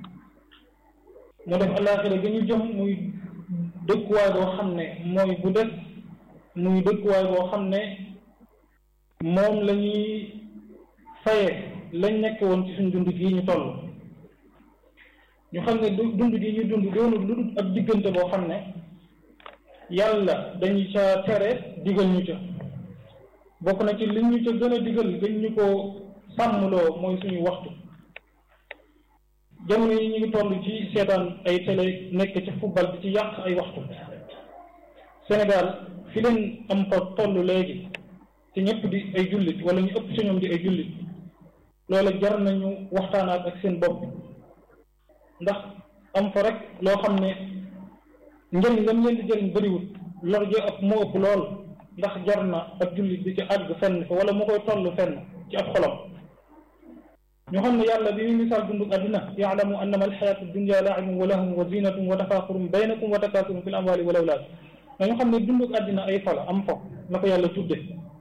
mu def alaaxira ga ñu jëm muy dëkkuwaay boo xam ne mooy bu des muy dëkkuwaay boo xam ne moom la ñuy faye lañ nekk woon ci suñ dund gii ñu toll ñu xam ne dund gi ñu dund doonul lu dul ab diggante boo xam ne yàlla dañu ca tere digal ñu ca bokk na ci li ñu ca gën a digal gën ñu ko sàmmloo mooy suñu waxtu jamono yi ñu ngi toll ci seetaan ay télé nekk ci football bi ci yàq ay waxtu Sénégal fi leen am fa toll léegi te ñëpp di ay jullit wala ñu ëpp ci ñoom di ay jullit loolu jar nañu waxtaanaat ak seen bopp ndax am fa rek loo xam ne njëriñ ngam leen di jëriñ bëriwut lor ji ëpp moo ëpp lool ndax jar na ak jullit bi ci àgg fenn fa wala mu koy toll fenn ci ab xolam ñu xam ne yàlla bi muy misaal dundug àddina yaalamu annama alxayaatu dunya laibun wa lahum wa zinatun wa tafaaxurum baynakum wa takaasurum fi l amwali wal awlaad dañu xam ne dundug àddina ay fala am fo la ko yàlla tudde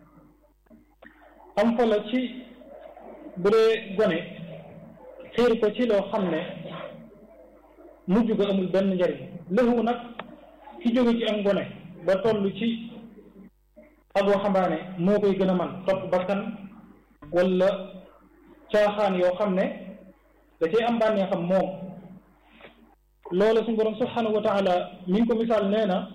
am fo la ci bu dee gone xiir ko ci loo xam ne mujj ga amul benn njariñ lëxu nag ki jóge ci am gone ba toll ci ak waxambaane moo koy gën a man topp bakkan wala caaxaan yoo xam ne da cay am bànnee xam moom loola suñu borom subhanahu wa taala mi ngi ko misaal nee na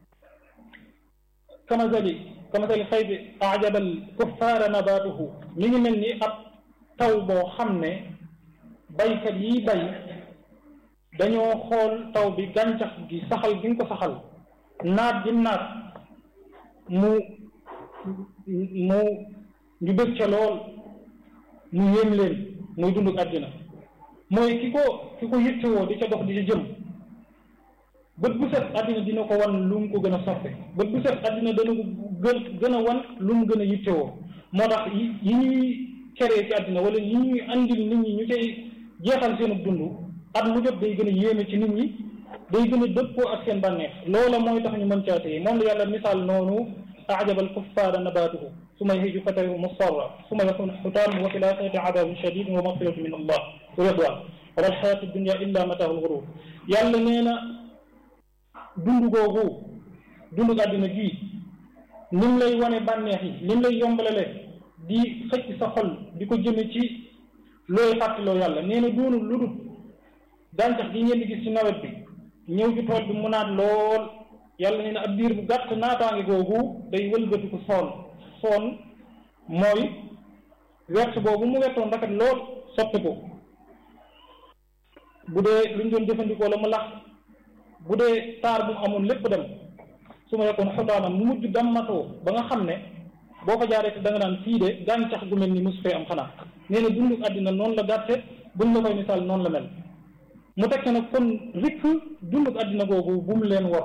kamasali kamasali xaybi ajabal kuffaara nabaatuhu mi ngi mel ni ab taw boo xam ne baykat yi bay dañoo xool taw bi gàncax gi saxal gi nga ko saxal naat gi naat mu mu ñu bëgg ca lool mu yéem leen muy dunduk àddina mooy ki ko ki ko yittewoo di ca dox di ca jëm bët bu set àddina dina ko wan lu mu ko gën a soppe bët bu set àddina dana ko gën gën a wan lu mu gën a yittewoo moo tax yi yi ñuy keree ci àddina wala yi ñuy andil nit ñi ñu cay jeexal seenu dund at mu jot day gën a yéeme ci nit ñi day gën a dëppoo ak seen bànneex loola mooy tax ñu mën caa téye moom la yàlla misaal noonu ajabal kuffaara nabaatuhu summa yahiju fatarihu musfarra summa yakunu xutaam wa fi laaxirati adabun shadid wa magfiratu min allah wa ridwan wa mal xayaatu dunya illa mataaul gurur yàlla nee na dund googu dund àddina gii nim lay wane bànneex yi nim lay yombalale di xëcc sa xol di ko jëme ci looy fàttaloo yàlla nee na doonul lu dul gàncax gi ngeen di gis ci nawet bi ñëw ci tool bi mu naat lool yàlla nee na ab diir bu gàtt naataange googu day wëlbatiku soon soon mooy wert boobu mu wertoon rafet lool sotti ko bu dee luñ doon jëfandikoo la mu lax bu dee taar bu mu amoon lépp dem su ma yekkoon xotaaman mu mujj dammatoo ba nga xam ne boo ko jaaree te da nga naan fii de gàncax gu mel ni mosu fee am xanaa nee na dundu àddina noonu la gàtte buñ la koy misaal noonu la mel mu tekke nag kon rikk dundu àddina googu bu mu leen war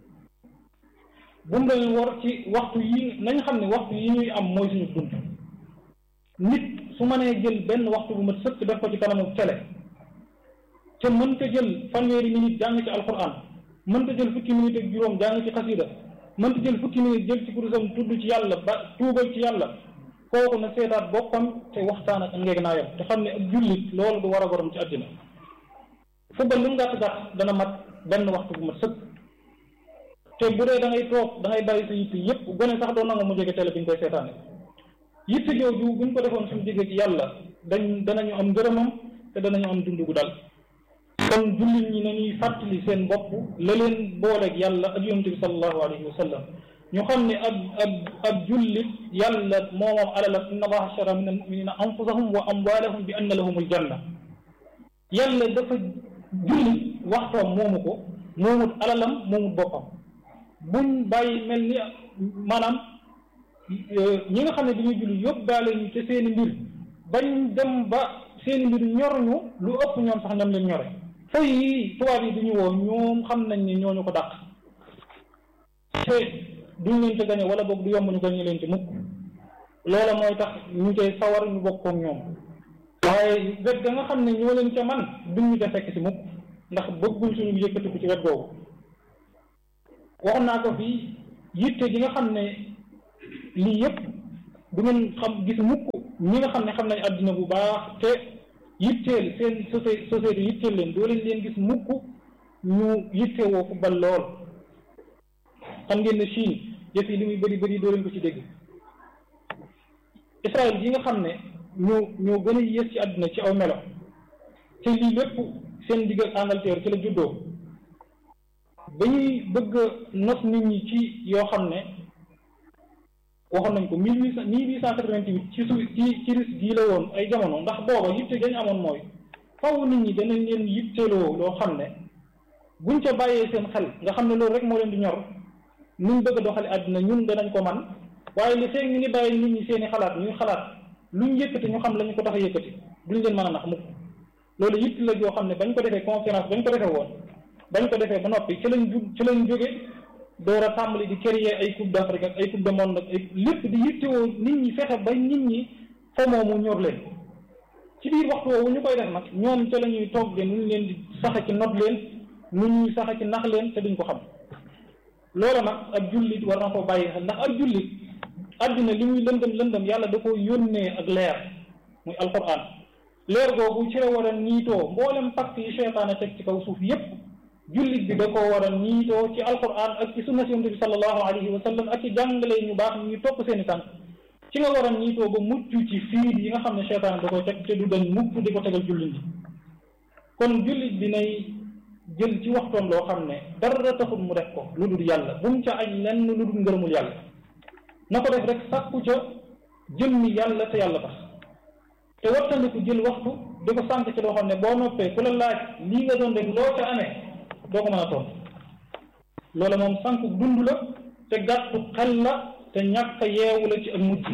bu mu leen war ci waxtu yi nañ xam ne waxtu yi ñuy am mooy suñu dund nit su mënee jël benn waxtu bu ma sëkk def ko ci kanamu télé te mën ta jël fanweeri minute jàng ci alquran mën ta jël fukki minute ak juróom jàng ci xasida mën ta jël fukki minute jël ci kurusam tudd ci yàlla ba tuubal ci yàlla kooku na seetaat boppam te waxtaan ak ngeeg naa yam te xam ne ak jullit loolu du war a borom ci àddina football lu mu gàtt gàtt dana mat benn waxtu bu mat sëkk te bu dee da ngay toog da ngay bàyyi sa yitte yépp gone sax doo nangu mu jege télé bi ñu koy seetaane yitte jooju buñ ko defoon suñu digg ci yàlla dañ danañu am ngërëmam te danañu am dund gu dal kon jullit ñi nañuy fàttali seen bopp la leen booleeg yàlla ak yonent bi sallallahu alayhi wa sallam ñu xam ne ab ab ab jullit yàlla moo moom alalam inna allaha ashtara min almuminina anfusahum wa amwalahum bi anna lahum aljanna yàlla dafa jullit waxtoom moomu ko moomut alalam moomut boppam buñ bàyyi mel ni maanaam ñi nga xam ne dañuy julli yóbbaale ñu te seeni mbir bañ dem ba seeni mbir ñor ñu lu ëpp ñoom sax ñam leen ñore fooy yi tubaab yi duñu woo ñoom xam nañ ne ñooñu ko dàq te duñ leen ci gañe wala boog du yomb ñu gañe leen ci mukk loola mooy tax ñu koy sawar ñu bokk ak ñoom waaye wet ga nga xam ne ñoo leen ca man duñ ñu ca fekk si mukk ndax bëgguñ suñu yëkkatiku ci wet googu waxoon naa ko fii yitte gi nga xam ne lii yëpp du ngeen xam gis mukk ñi nga xam ne xam nañ àddina bu baax te yitteel seen société société yitteel leen doo leen leen gis mukk ñu yittewoo football lool xam ngeen ne Chine yëf yi li muy bëri bëri doo leen ko ci dégg Israël yi nga xam ne ñoo ñoo gën a yées ci àddina ci aw melo te lii lépp seen digg ak Angleterre ci la juddoo ba ñuy bëgg a nos nit ñi ci yoo xam ne waxoon nañ ko mille huit cent mille huit cent quatre-vingt-huit ci su ci ci risque gii la woon ay jamono ndax booba yitte dañ amoon mooy faw nit ñi danañ leen yitteeloo loo xam ne buñ ca bàyyee seen xel nga xam ne loolu rek moo leen di ñor nuñ bëgg a doxale àddina ñun danañ ko man waaye li feeg ñu ngi bàyyi nit ñi seeni xalaat ñuy xalaat luñ yëkkati ñu xam la ñu ko tax a yëkkati duñ leen mën a nax mukk loolu yitt la joo xam ne bañ ko defee conférence bañ ko defee woon bañ ko defee ba noppi ci lañ ju ci lañ jóge door a tàmbali di créer ay coupe d'Afrique ak ay coupe du monde ak ay lépp di yittewoo nit ñi fexe ba nit ñi fa moomu ñor leen ci biir waxtu woowu ñu koy def nag ñoom ca la ñuy toog de nuñ leen di saxe ci not leen nu ñuy saxe ci nax leen te duñ ko xam loolu nag ab jullit war na ko bàyyi xel ndax ab jullit àddina li muy lëndëm lëndëm yàlla da ko yónnee ak leer muy alquran leer googu ci la war a niitoo mboolem pacte yi seytaane teg ci kaw suuf yépp jullit bi da ko war a niitoo ci alquran ak ci sunna yonent bi sallallahu alayhi wa sallam ak ci jàngale ñu baax ñu topp seeni tànk ci nga war a niitoo ba mucc ci fiir yi nga xam ne seytaane da koy teg te du dañ mukk di ko tegal jullit bi kon jullit bi nay jël ci waxtoom loo xam ne dara taxul mu def ko lu dul yàlla bu mu ca añ lenn lu dul ngërëmul yàlla na ko def rek sàkku ca jëmmi yàlla te yàlla tax te wattandiku jël waxtu di ko sànq ci loo xam ne boo noppee ku la laaj lii nga doon def loo ca amee doo ko mën a tontu loola moom sànq dund la te gàttu xel la te ñàkk a yeewu la ci ak mujj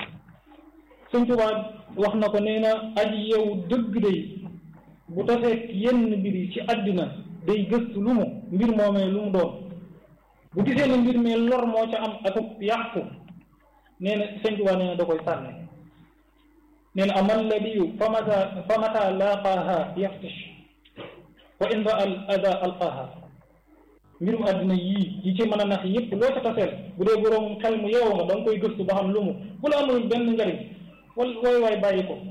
Sëñ Tuubaa wax na ko nee na aji yeewu dëgg day bu tasee yenn mbir yi ci àddina day gëstu lu mu mbir moomee lu mu doon bu gisee ne mbir mi lor moo ca am ak yàqu nee na Sëñ Tuubaa nee na da koy sànne nee na amal labiyu fa mata fa mata laaqaaha yaftish wa in ra al ada alqaaha mbirum àddina yii yi ci mën a nax yëpp loo ca taseel bu dee boroom xel mu yeewu nga da nga koy gëstu ba xam lu mu bu la amul benn njariñ wal wooy waay bàyyi ko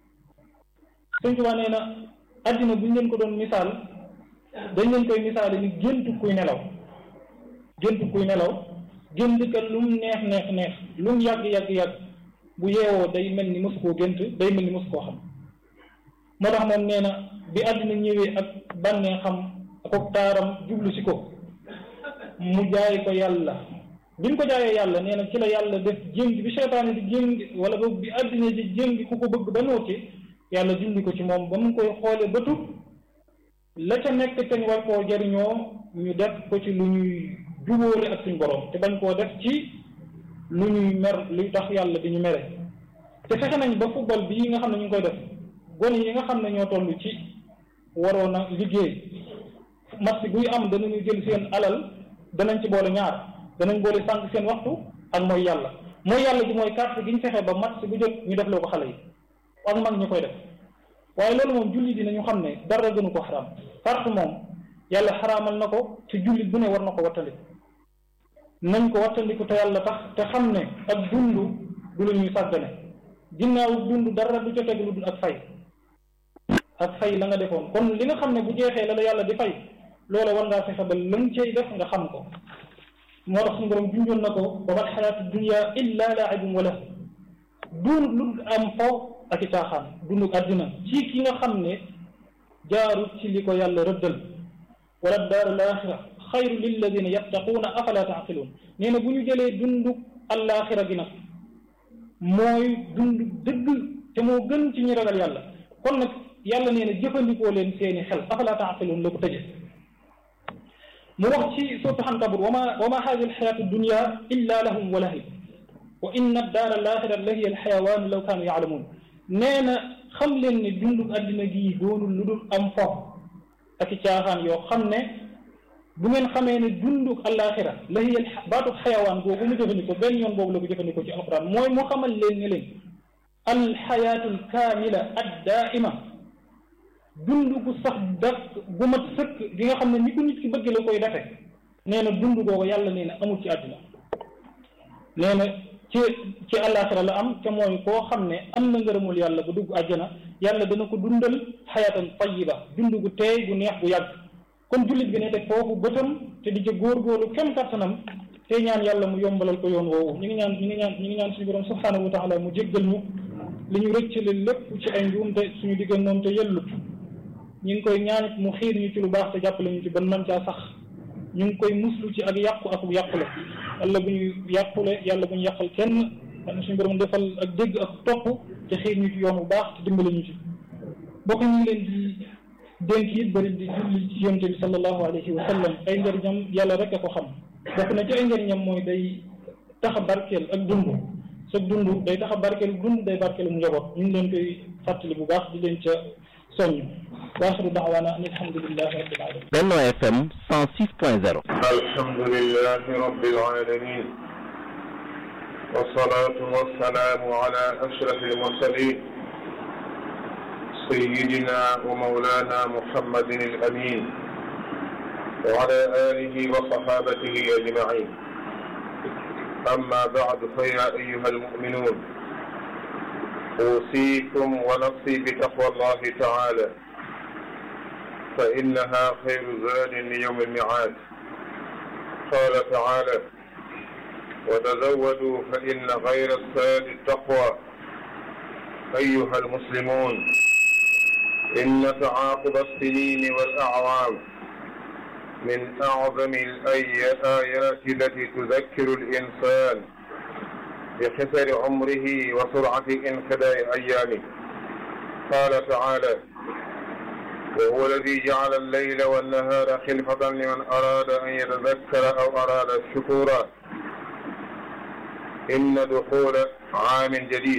Sëñ Tuubaa nee na àddina buñ leen ko doon misaal dañ leen koy misaale ni géntu kuy nelaw géntu kuy nelaw gént ka lu mu neex neex neex lu mu yàgg yàgg yàgg bu yeewoo day mel ni mosu koo gént day mel ni mosu koo xam moo tax moom nee na bi àddina ñëwee ak bànnee xam ak taaram jublu si ko mu jaay ko yàlla bi ñu ko jaayee yàlla nee na ci la yàlla def jéng bi seytaane di jéng wala boog bi àddina di jéng ku ko bëgg ba nooti yàlla dindi ko ci moom ba mu koy xoole ba tut la ca nekk te ñu war koo jariñoo ñu def ko ci lu ñuy jubóole ak suñ borom te bañ koo def ci lu ñuy mer luy tax yàlla di ñu mere te fexe nañ ba football bii nga xam ne ñu ngi koy def gone yi nga xam ne ñoo toll ci waroon a liggéey match buy am danañu jël seen alal danañ ci boole ñaar danañ boole sànq seen waxtu ak mooy yàlla mooy yàlla ji mooy carte gi ñu fexe ba match bu jot ñu def loo ko xale yi ak mag ñu koy def waaye loolu moom jullit dinañu xam ne dara gënu ko xaraam carte moom yàlla xaraamal na ko ci jullit bu ne war na ko wattandiku nañ ko wattandiku te yàlla tax te xam ne ak dund du lu ñuy sàggane ginnaaw dund dara du ca teg lu dul ak fay ak fay la nga defoon kon li nga xam ne bu jeexee la la yàlla di fay loola war ngaa fexe ba lëm cay def nga xam ko moo tax suñu borom junjoon na ko wa mal xayaatu dunya illa laibum wala duun lu am fo ak i caaxaan dundu àddina ci ki nga xam ne jaarut ci li ko yàlla rëddal wala daaru laaxira xayru lilladina yattaquuna afala taaqiluun nee na bu ñu jëlee dundu allaaxira gi nag mooy dund dëgg te moo gën ci ñi ragal yàlla kon nag yàlla nee na jëfandikoo leen seeni xel afala taaqiluun la ko tëje mu wax ci suuratu Ankabut wa ma wa ma haadihi alxayaatu dunya illa lahum wa lahib wa inna daara alaaxira la hiya alxayawaan law kaanu yaalamuun nee na xam leen ne dundu àddina gii doonul lu dul am fo ak i caaxaan yoo xam ne bu ngeen xamee ne dunduk àllaaxira la hiya baatu xayawaan boobu mu jëfandikoo benn yoon boobu la ko jëfandikoo ci alquran mooy mu xamal leen ne leen alxayaatu alkaamila addaaima dund gu sax dak gu mat sëkk gi nga xam ne ni ko nit ki bëgg la koy defe nee na dund googu yàlla nee na amul ci àdduna nee na ci ci àllaaxira la am te mooy koo xam ne am na ngërëmul yàlla bu dugg àjjana yàlla dana ko dundal xayaatan tayiba dund gu teey gu neex gu yàgg kon jullit bi ne te foofu bëtam te di ca góorgóorlu kem kattanam te ñaan yàlla mu yombalal ko yoon woowu ñu ngi ñaan ñu ngi ñaan ñu ngi ñaan suñu borom subhaanahu wa taala mu jéggal ñu li ñu rëccale lépp ci ay njuumte suñu diggan moom te yellut ñu ngi koy ñaan mu xiir ñu ci lu baax te jàppale ñu ci ban man caa sax ñu ngi koy muslu ci ak yàqu ak yàqule yàlla bu ñu yàqule yàlla bu ñu yàqal kenn yàlla suñu borom defal ak dégg ak topp te xiir ñu ci yoon bu baax te dimbale ñu ci bokk ñu ngi leen di dénk it bëri di julli ci yonte bi sallallahu alayhi wa sallam ay njëriñam yàlla rek a ko xam bokk na ci ay njëriñam mooy day tax a barkeel ak dund sa dund day tax a barkeel dund day barkeel mu njaboot ñu ngi leen koy fàttali bu baax di leen ca soññ waaxiru daawaana an alhamdulillahi rabbil alamin Benno FM 106.0 alhamdulillahi rabbil alamin والصلاة والسلام على أشرف المرسلين سيدنا ومولانا محمد الأمين وعلى آله وصحابته أجمعين أما بعد فيا أيها المؤمنون أوصيكم ونفسي بتقوى الله تعالى فإنها خير زاد ليوم الميعاد قال تعالى وتزودوا فإن غير الزاد التقوى أيها المسلمون إن تعاقب السنين والأعوام من أعظم الآيات التي تذكر الإنسان بخسر عمره وسرعة انقضاء أيامه قال تعالى وهو الذي جعل الليل والنهار خلفة لمن أراد أن يتذكر أو أراد الشكورا إن دخول عام جديد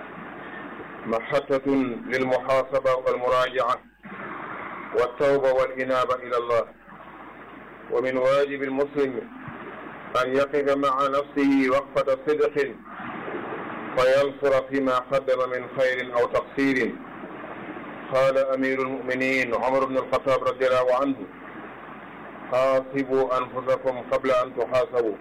محطة للمحاسبة والمراجعة والتوبة والإنابة إلى الله ومن واجب المسلم أن يقف مع نفسه وقفة صدق فينصر فيما قدم من خير أو تقصير قال أمير المؤمنين عمر بن الخطاب رضي الله عنه حاسبوا أنفسكم قبل أن تحاسبوا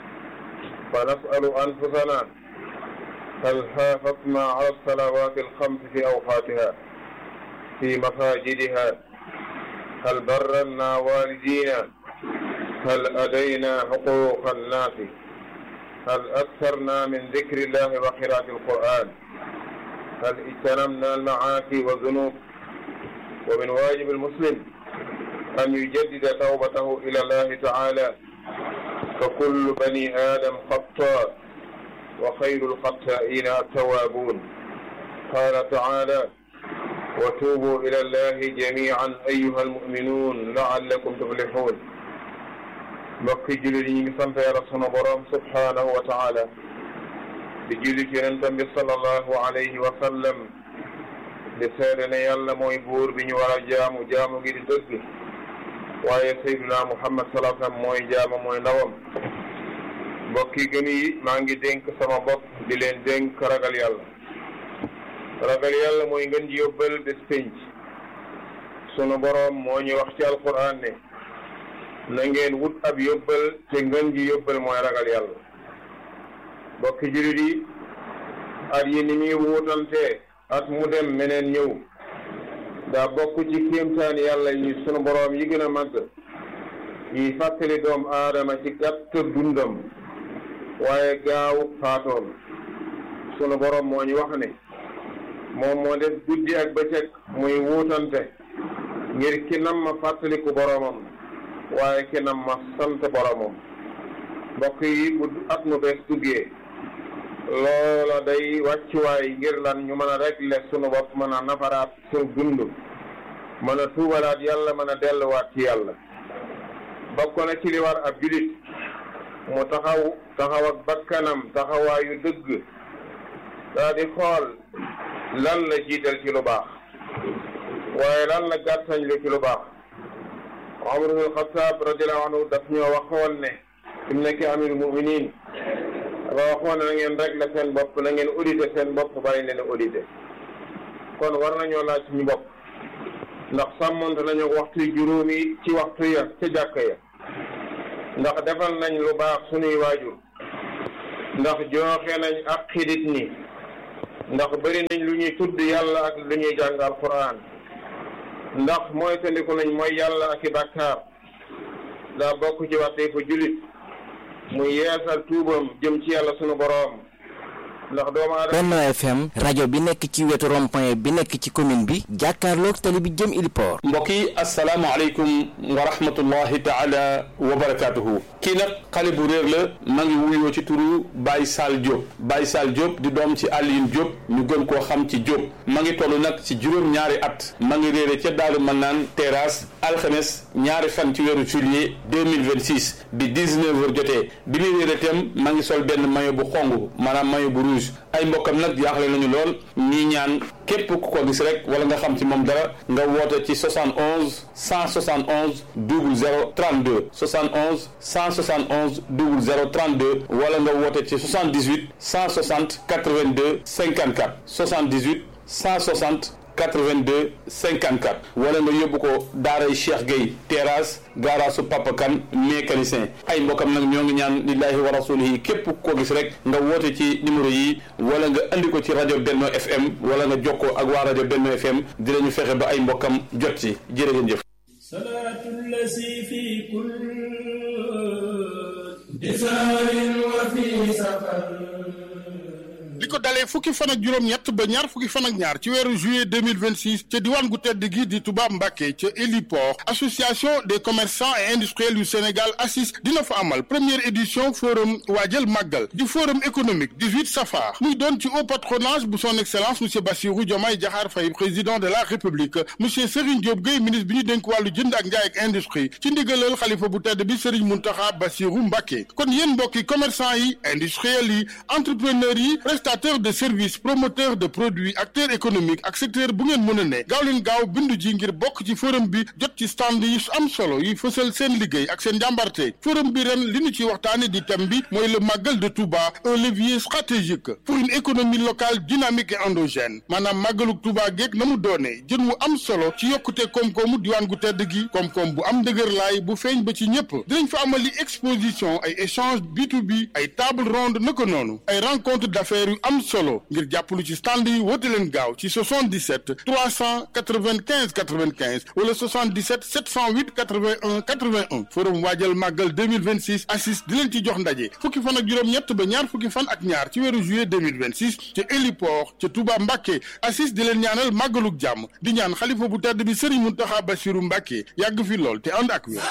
فنسأل أنفسنا هل حافظنا على الصلوات الخمس في أوقاتها في مساجدها هل برنا والدينا هل أدينا حقوق الناس هل أكثرنا من ذكر الله وقراءة القرآن هل اجتنبنا المعاصي والذنوب ومن واجب المسلم أن يجدد توبته إلى الله تعالى فكل بني آدم خطاء وخير الخطائين التوابون قال تعالى وتوبوا إلى الله جميعا أيها المؤمنون لعلكم تفلحون mbokki jullit yi ñu ngi sant yàlla sunu borom subhanahu wa taala di julli ci yonentam bi sallallahu alayhi wa sallam di seede ne yàlla mooy buur bi ñu war a jaamu jaamu gi di dëgg waaye sayduna muhammad sallallahu alayhi wa sallam mooy jaama mooy ndawam mbokki gëm yi maa ngi dénk sama bopp di leen dénk ragal yàlla ragal yàlla mooy ngeen ji yóbbal bés pénc sunu borom moo ñu wax ci alquran ne na ngeen wut ab yóbbal te ngeen ji yóbbal mooy ragal yàlla mbokki jullit yi at yi ni muy wuutante at mu dem meneen ñëw daa bokk ci kéemtaan yàlla yi sunu boroom yi gën a màgg yi fàttali doom aadama ci gàtt dundam waaye gaaw faatoom sunu boroom moo ñu wax ne moom moo def guddi ak bëccëg muy wuutante ngir ki nam ma fàttaliku boroomam waaye ki nam ma sant boromam mbokk yi bu at mu bees duggee loola day wàccuwaay ngir lan ñu mën a régler sunu bopp mën a nafaraat sunu dund mën a tuubalaat yàlla mën a delluwaat ci yàlla bokk na ci li war ab julit mu taxaw taxaw ak bakkanam taxawaayu dëgg daa di xool lan la jiital ci lu baax waaye lan la gàttañ lu ci lu baax Umar ibn al-Khattab radiyallahu anhu daf ñoo waxoon ne fi mu nekk amirul muminin dafa waxoon na ngeen régler seen bopp na ngeen auditer seen bopp bàyyi leen auditer kon war nañoo laaj suñu bopp ndax sàmmonte nañu waxtu juróomi ci waxtu ya ca jàkk ya ndax defal nañ lu baax suñuy waajur ndax jooxe nañ ak xidit ñi ndax bëri nañ lu ñuy tudd yàlla ak lu ñuy jàng alquran ndax mooy tandiku nañ mooy yàlla ak i bàkkaar daa bokk ci waxte fu jullit muy yeesal tuubam jëm ci yàlla sunu boroom ndax doomu aadama Benno FM rajo bi nekk ci wetu rond-point bi nekk ci commune bi jàkkaarloog tali bi jëm Iliport mbokk yi asalaamaaleykum wa rahmatullahi taala wa barakaatuhu kii nag xale bu réer la ma ngi wuyoo ci turu Baye Sall Diop Baye Sall Diop di doom ci Alioune Diop ñu gën koo xam ci Diop ma ngi toll nag ci juróom-ñaari at ma ngi réere ca Daaru Manaan terrasse alxames ñaari fan ci weeru juillet 2026 bi 19 heures jotee bi muy réere itam ma ngi sol benn maillot bu xong maanaam maillot bu rouge ay mbokkam nag jaaxle nañu lool ñii ñaan képp ku ko gis rek wala nga xam ci moom dara nga woote ci 71 171 00 32 71 171 00 32 wala nga woote ci 78 160 82 54 78 160 82 54 wala nga yóbbu ko daaray Cheikh Gueye terrasse gaaraasu Papa Kane mécanicien ay mbokkam nag ñoo ngi ñaan lillahi wa rasulihi képp ku ko gis rek nga woote ci numéro yi wala nga andi ko ci rajo Benno FM wala nga jokkoo ak waa rajo Benno FM dinañu fexe ba ay mbokkam jot ci jërë ngeen jëf salaatu lasi fi kul disaarin wa fi safar li ko dalee fukki fan ak juróom-ñett ba ñaar fukki fan ak ñaar ci weeru juillet 2026 ca diwaan gu tedd gi di Touba Mbacké ca héliport association des commerçants et industriels yu Sénégal ACIS dina fa amal première édition forum waajal màggal di forum économique 18 safar muy doon ci haut patronage bu son excellence monsieur Bassirou Diomaye Diakhar Faye président de la république monsieur Serigne Diop Gueye ministre bi ñu dénk wàllu jënd ak njaay ak industrie ci ndigalal xalifa bu tedd bi Serigne Mountakha Bassirou Mbacké kon yéen mbokki commerçant yi industriels yi entrepreneurs yi prestataire de services promoteur de produits acteur économique ak secteur bu ngeen mën a ne gaaw leen gaaw bindu ji ngir bokk ci forum bi jot ci stand yi am solo yi fësal seen liggéey ak seen njàmbarte forum bi ren li ñu ci waxtaane di thème bi mooy le màggal de Touba un levier stratégique pour une économie locale dynamique et endogène maanaam màggaluk Touba geeg na mu doonee jën wu am solo ci yokkute koom-koomu diwaan gu tedd gi koom-koom bu am dëgër laay bu feeñ ba ci ñëpp dinañ fa amali exposition ay échange B2B ay table ronde naka noonu ay rencontre d'affaires yu am solo ngir jàppalu ci stand yi woote leen gaaw ci 77 395 95 wala 77 708 81 81 forum waajal màggal 2026 assis di leen ci jox ndaje fukki fan ak juróom-ñett ba ñaar fukki fan ak ñaar ci weeru juillet 2026 ca héliport ca Touba Mbacké assis di leen ñaanal màggaluk jàmm di ñaan xalifa bu tedd bi Serigne Mountakha Bassirou Mbacké yàgg fi lool te ànd ak wér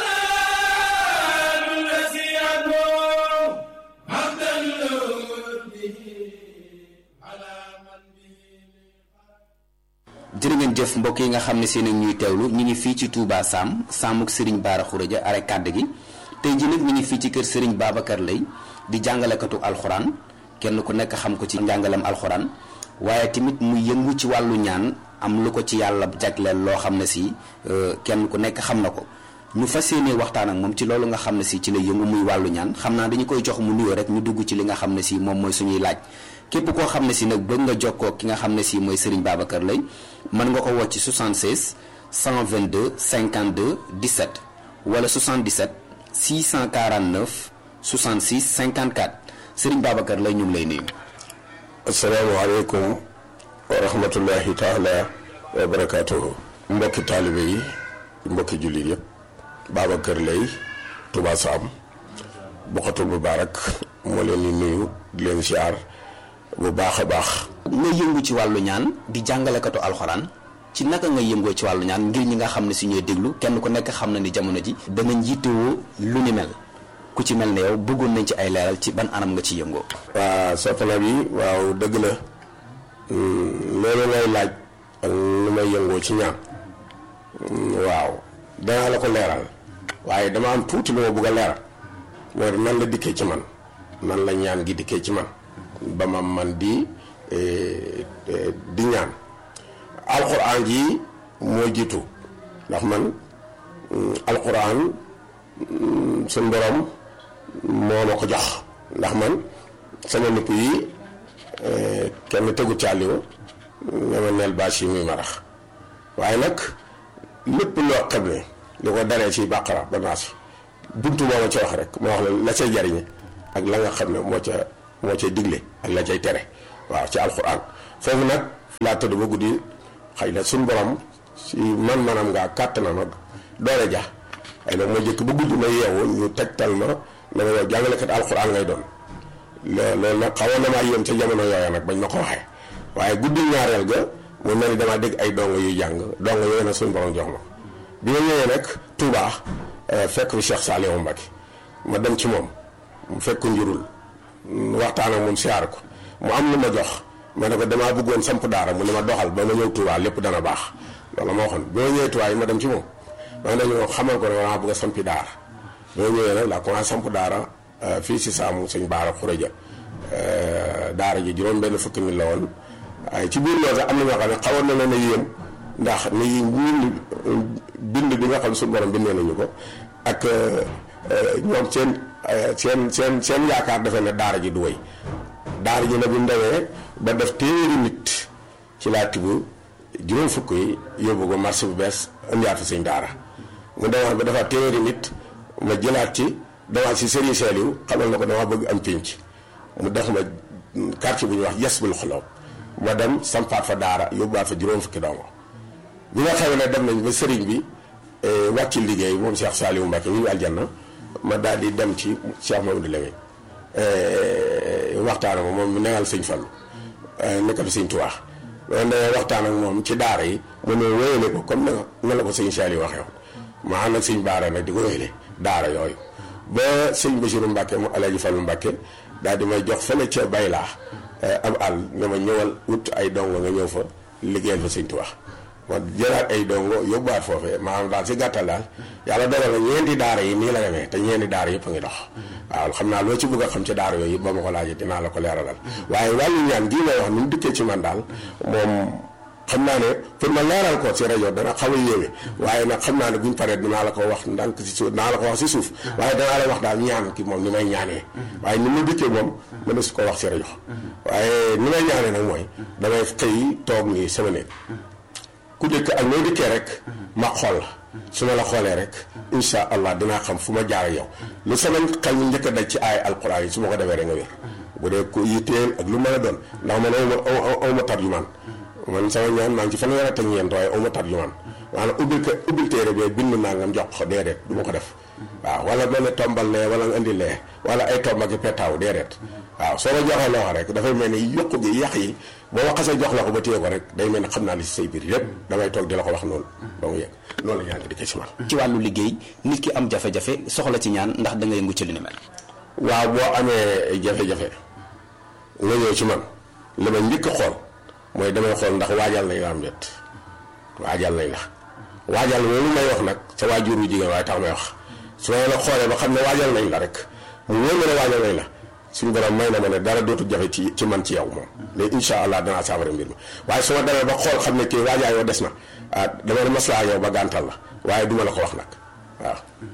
jërë ngeen jëf mbokk yi nga xam ne seen ñuy teewlu ñu ngi fii ci Touba Sam Samuk Serigne Bara Khourédia are kàdd gi tey ji nag ñu ngi fii ci kër Serigne Babacar Lay di jàngalekatu alxuraan kenn ku nekk xam ko ci njàngalem alxuraan waaye tamit mu yëngu ci wàllu ñaan am lu ko ci yàlla jagleel loo xam ne si kenn ku nekk xam na ko ñu fas yéene waxtaan ak moom ci loolu nga xam ne si ci la yëngu muy wàllu ñaan xam naa dañu koy jox mu nuyoo rek ñu dugg ci li nga xam ne si moom mooy suñuy laaj képp koo xam ne si nag bëgg nga jokkoo ki nga xam ne si mooy Serigne Babacar Lay mën nga ko woo ci 76 122 52 17 wala 77 649 66 54 Serigne Babacar Lay ñu ngi lay nuyu. asalaamaaleykum wa rahmatullahi taala wa barakaatuhu. mbokki taalibe yi mbokki jullit yëpp Babacar Lay Touba Sam Bokhatul Mubaarak moo leen di nuyu di leen siyaar bu baax a baax. nga yëngu ci wàllu ñaan di jàngalekatu alxuraan ci naka nga yëngoo ci wàllu ñaan ngir ñi nga xam ne si ñooy déglu kenn ku nekk xam na ni jamono ji dana njiitewoo lu ni mel ku ci mel ne yow bëggoon nañ ci ay leeral ci ban anam nga ci yëngoo. waa soxna bi waaw dëgg la loolu ngay laaj ak lu may yëngoo ci ñaan waaw danaa la ko leeral waaye dama am tuuti lu ma bëgg a leeral mooy nan la dikkee ci man nan la ñaan gi dikkee ci man ba ma man di di ñaan alxuraan ji moo jiitu ndax man alxuraan suñ borom moo ma ko jox ndax man sama nupp yi kenn tegu càlliwu nga ma neel bâche yi muy marax waaye nag lépp loo xam ne li ko daree ci bàqara ba naas buntu moo ma ca wax rek moo wax la la cay jariñe ak la nga xam ne moo ca moo cay digle ak la cay tere waaw ci alxuraan foofu nag laa tëdd ba guddi xëy na suñu borom si man manam ngaa kàttanam ak doole ja ay nag ma jëkk ba guddi ma yeewu ñu tegtal ma ne ma yow jàngalekat alxuraan ngay doon loolu nag xawoon na maa yéem ca jamono yooya nag bañ ma ko waxee waaye guddi ñaareel ga mu mel ni damaa dégg ay dongo yuy jàng dongo yooyu nag suñu borom jox ma bi ma ñëwee nag Touba fekk fi Cheikh Saliou Mbacké ma dem ci moom mu fekk njurul waxtaan ak moom siyaar ko mu am lu ma jox ma ne ko damaa bëggoon samp daara mu ne ma doxal ba ma ñëw Touba lépp dana baax loolu ma waxoon bi ma ñëwee Touba yi ma dem ci moom ma ne ñu xamal ko ne damaa bëgg a sampi daara bi ma ñëwee nag laa commencé samp daara fii si saamu sëñ Baara Xureja daara ji juróom benn fukki mi la woon waaye ci biir loolu sax am na ñoo xam ne xawoon na leen a yéem ndax ni bind bind bi nga xam suñu borom bindee nañu ko ak ñoom seen seen seen seen yaakaar defe ne daara ji du wéy daara ji nag bu ndewee ba def téeméeri nit ci laa tibb juróom fukk yi yóbbu ko marché bu bees indiwaat fi sëñ daara mu demaat ba dafa téeméeri nit ma jëlaat ci demaat si Serigne Saliou xamal na ko dama bëgg am pénc mu def ma quartier bu ñuy wax yes bul xoloo ma dem sampaat fa daara yóbbuwaat fa juróom fukki dongo bi nga xam ne dem nañ ba sëriñ bi wàcc liggéey moom Cheikh Saliou Mbacké ñu ngi aljanna ma daal di dem ci Cheikh Mamadou Lamine waxtaan ak moom mu neexal sëñ Fallu nekk fi sëñ Tuubaa loolu da waxtaan ak moom ci daara yi mu ne wéyale ko comme na la ko sëñ Saliou waxee woon ma ànd ak sëñ Baara nag di ko wéyale daara yooyu ba sëñ Bassirou Mbacké mu Alaaji Fallu Mbacké daal di may jox fële ca Baylaa am àll ne ma ñëwal wut ay dongo nga ñëw fa liggéeyal fa sëñ Tuubaa ma jëlaat ay dongo yóbbuwaat foofee maanaam daal si gàttal daal yàlla dogal na ñeenti daara yi nii la demee te ñeenti daara yëpp a ngi dox waaw xam naa loo ci bëgg a xam ci daara yooyu yëpp ba ma ko laajee dinaa la ko leeralal waaye wàllu ñaan gii may wax ni mu dikkee ci man daal moom xam naa ne pour ma leeral ko ci rajo dana xaw a yéeme waaye nag xam naa ne buñ paree dinaa la ko wax ndànk si suuf dinaa la ko wax si suuf waaye danaa la wax daal ñaan ki moom ni may ñaanee waaye ni mu dikkee moom mën na su ko wax si rajo waaye ni may ñaanee nag mooy damay xëy toog nii sama néeg ku dëkk ak noo dikkee rek ma xool la su ma la xoolee rek insha allah dinaa xam fu ma jaar ak yow lu sama xel ñu njëkk a daj ci ay alquran yi su ma ko defee rek nga wér bu dee ku yitteel ak lu mën a doon ndax man awma awma tarjumaan man sama ñaan maa ngi ci fanweer ak ñeent waaye awma tarjumaan maanaam ubbil ko ubbil téere bi bind naa ngam jox ko déedéet du ma ko def waaw wala mel ne tombal lee wala nga indi lee wala ay tomb ak i petaaw déedéet waaw soo ma joxee loo rek dafay mel ni yokku gi yàq yi boo ma xasee jox la ko ba téye ko rek day mel ni xam naa li si say biir yépp damay toog di la ko wax noonu donc yegg loolu la ñaan di ko ci man ci wàllu liggéey nit ki am jafe-jafe soxla ci ñaan ndax da nga yëngu ci li ni mel. waaw boo amee jafe-jafe nga ñëw ci man li ma njëkk a xool mooy damay xool ndax waajal nañ la am déet waajal nañ la waajal loolu may wax nag sa waajur wu jigéen waaye tax may wax su ma la xoolee ba xam ne waajal nañ la rek mu wóor ma ne waajal nañ la suñu borom may na ma ne dara dootu jafe ci ci man ci yow moom mais incha allah danaa saafara mbir mi waaye su ma demee ba xool xam ne kii waajaa yow des na ah dama ne maslaa yow ba gàntal la waaye duma la ko wax nag waaw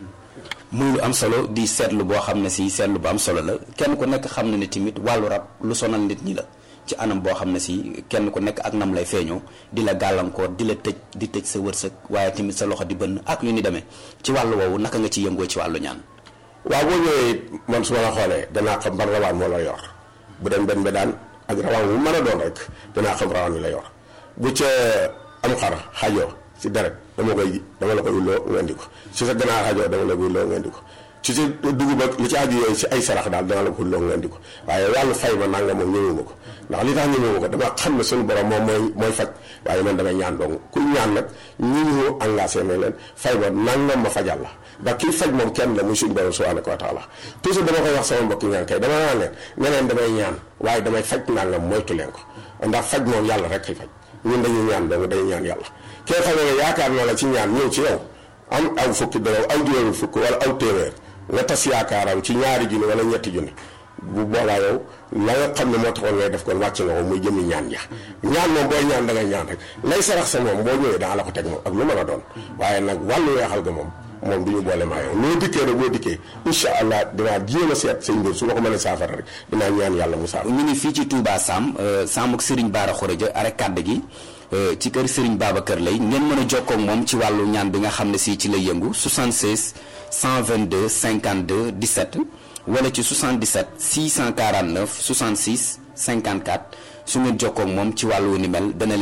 muy lu am solo di seetlu boo xam ne si seetlu bu am solo la kenn ku nekk xam na ne tamit wàllu rab lu sonal nit ñi la ci anam boo xam ne si kenn ku nekk ak nam lay feeñoo di la gàllankoor di la tëj di tëj sa wërsëg waaye tamit sa loxo di bënn ak yu ni demee ci wàllu woowu naka nga ci yëngoo ci wàllu ñaan waaw boo ñëwee man su ma la xoolee danaa xam ban rawaan moo la yor bu dem benn bedaan ak rawaan bu mën a doon rek danaa xam rawaan wi la yor bu ca am xar xajoo si deret dama koy dama la koy ulloo nga indi ko si sa ganaar xajoo dama la koy ulloo nga indi ko ci si dugub ak li ci aju yooyu si ay sarax daal dama la ko ulloo nga indi ko waaye wàllu fay ma nanga moom ñëwuma ko ndax li tax ñëwuma ko dama xam ne suñu borom moom mooy mooy faj waaye man damay ñaan dong ku ñaan nag ñi ñu engagé ne leen fay ma nangam ma fajal la ndax kii faj moom kenn la muy suñu borom subhanahu wa taala toujours dama koy wax sama mbokki ñaan kay dama naan leen ne leen damay ñaan waaye damay faj nangam moytu leen ko ndax faj moom yàlla rek kay faj ñun dañuy ñaan dong dañuy ñaan yàlla kee xam ne yaakaar na la ci ñaan ñëw ci yow am aw fukki dërëm aw juróomi fukk wala aw téeméer nga tas yaakaaram ci ñaari junni wala ñetti junni bu boobaa yow la nga xam ne moo taxoon ngay def kon wàcc nga ko muy jëmi ñaan ja ñaan moom booy ñaan da ngay ñaan rek lay sarax sa moom boo ñëwee danga la ko teg moom ak lu mën a doon waaye nag wàllu weexal ga moom moom du ñu boole maa yow loo dikkee rek boo dikkee incha allah dinaa jéem a seet sëñ mbir su ma ko mënee saafara rek dinaa ñaan yàlla mu saafara ñu ngi fii ci Touba Sam Sam ak Serigne Bara Khourédia are kàdd gi ci kër Serigne Babacar lay ngeen mën a jokkoo ak moom ci wàllu ñaan bi nga xam ne si ci lay yëngu 76 122 52 17 wala ci 77 649 66 54 su ngeen jokkoo ak moom ci wàllu ni mel dana leen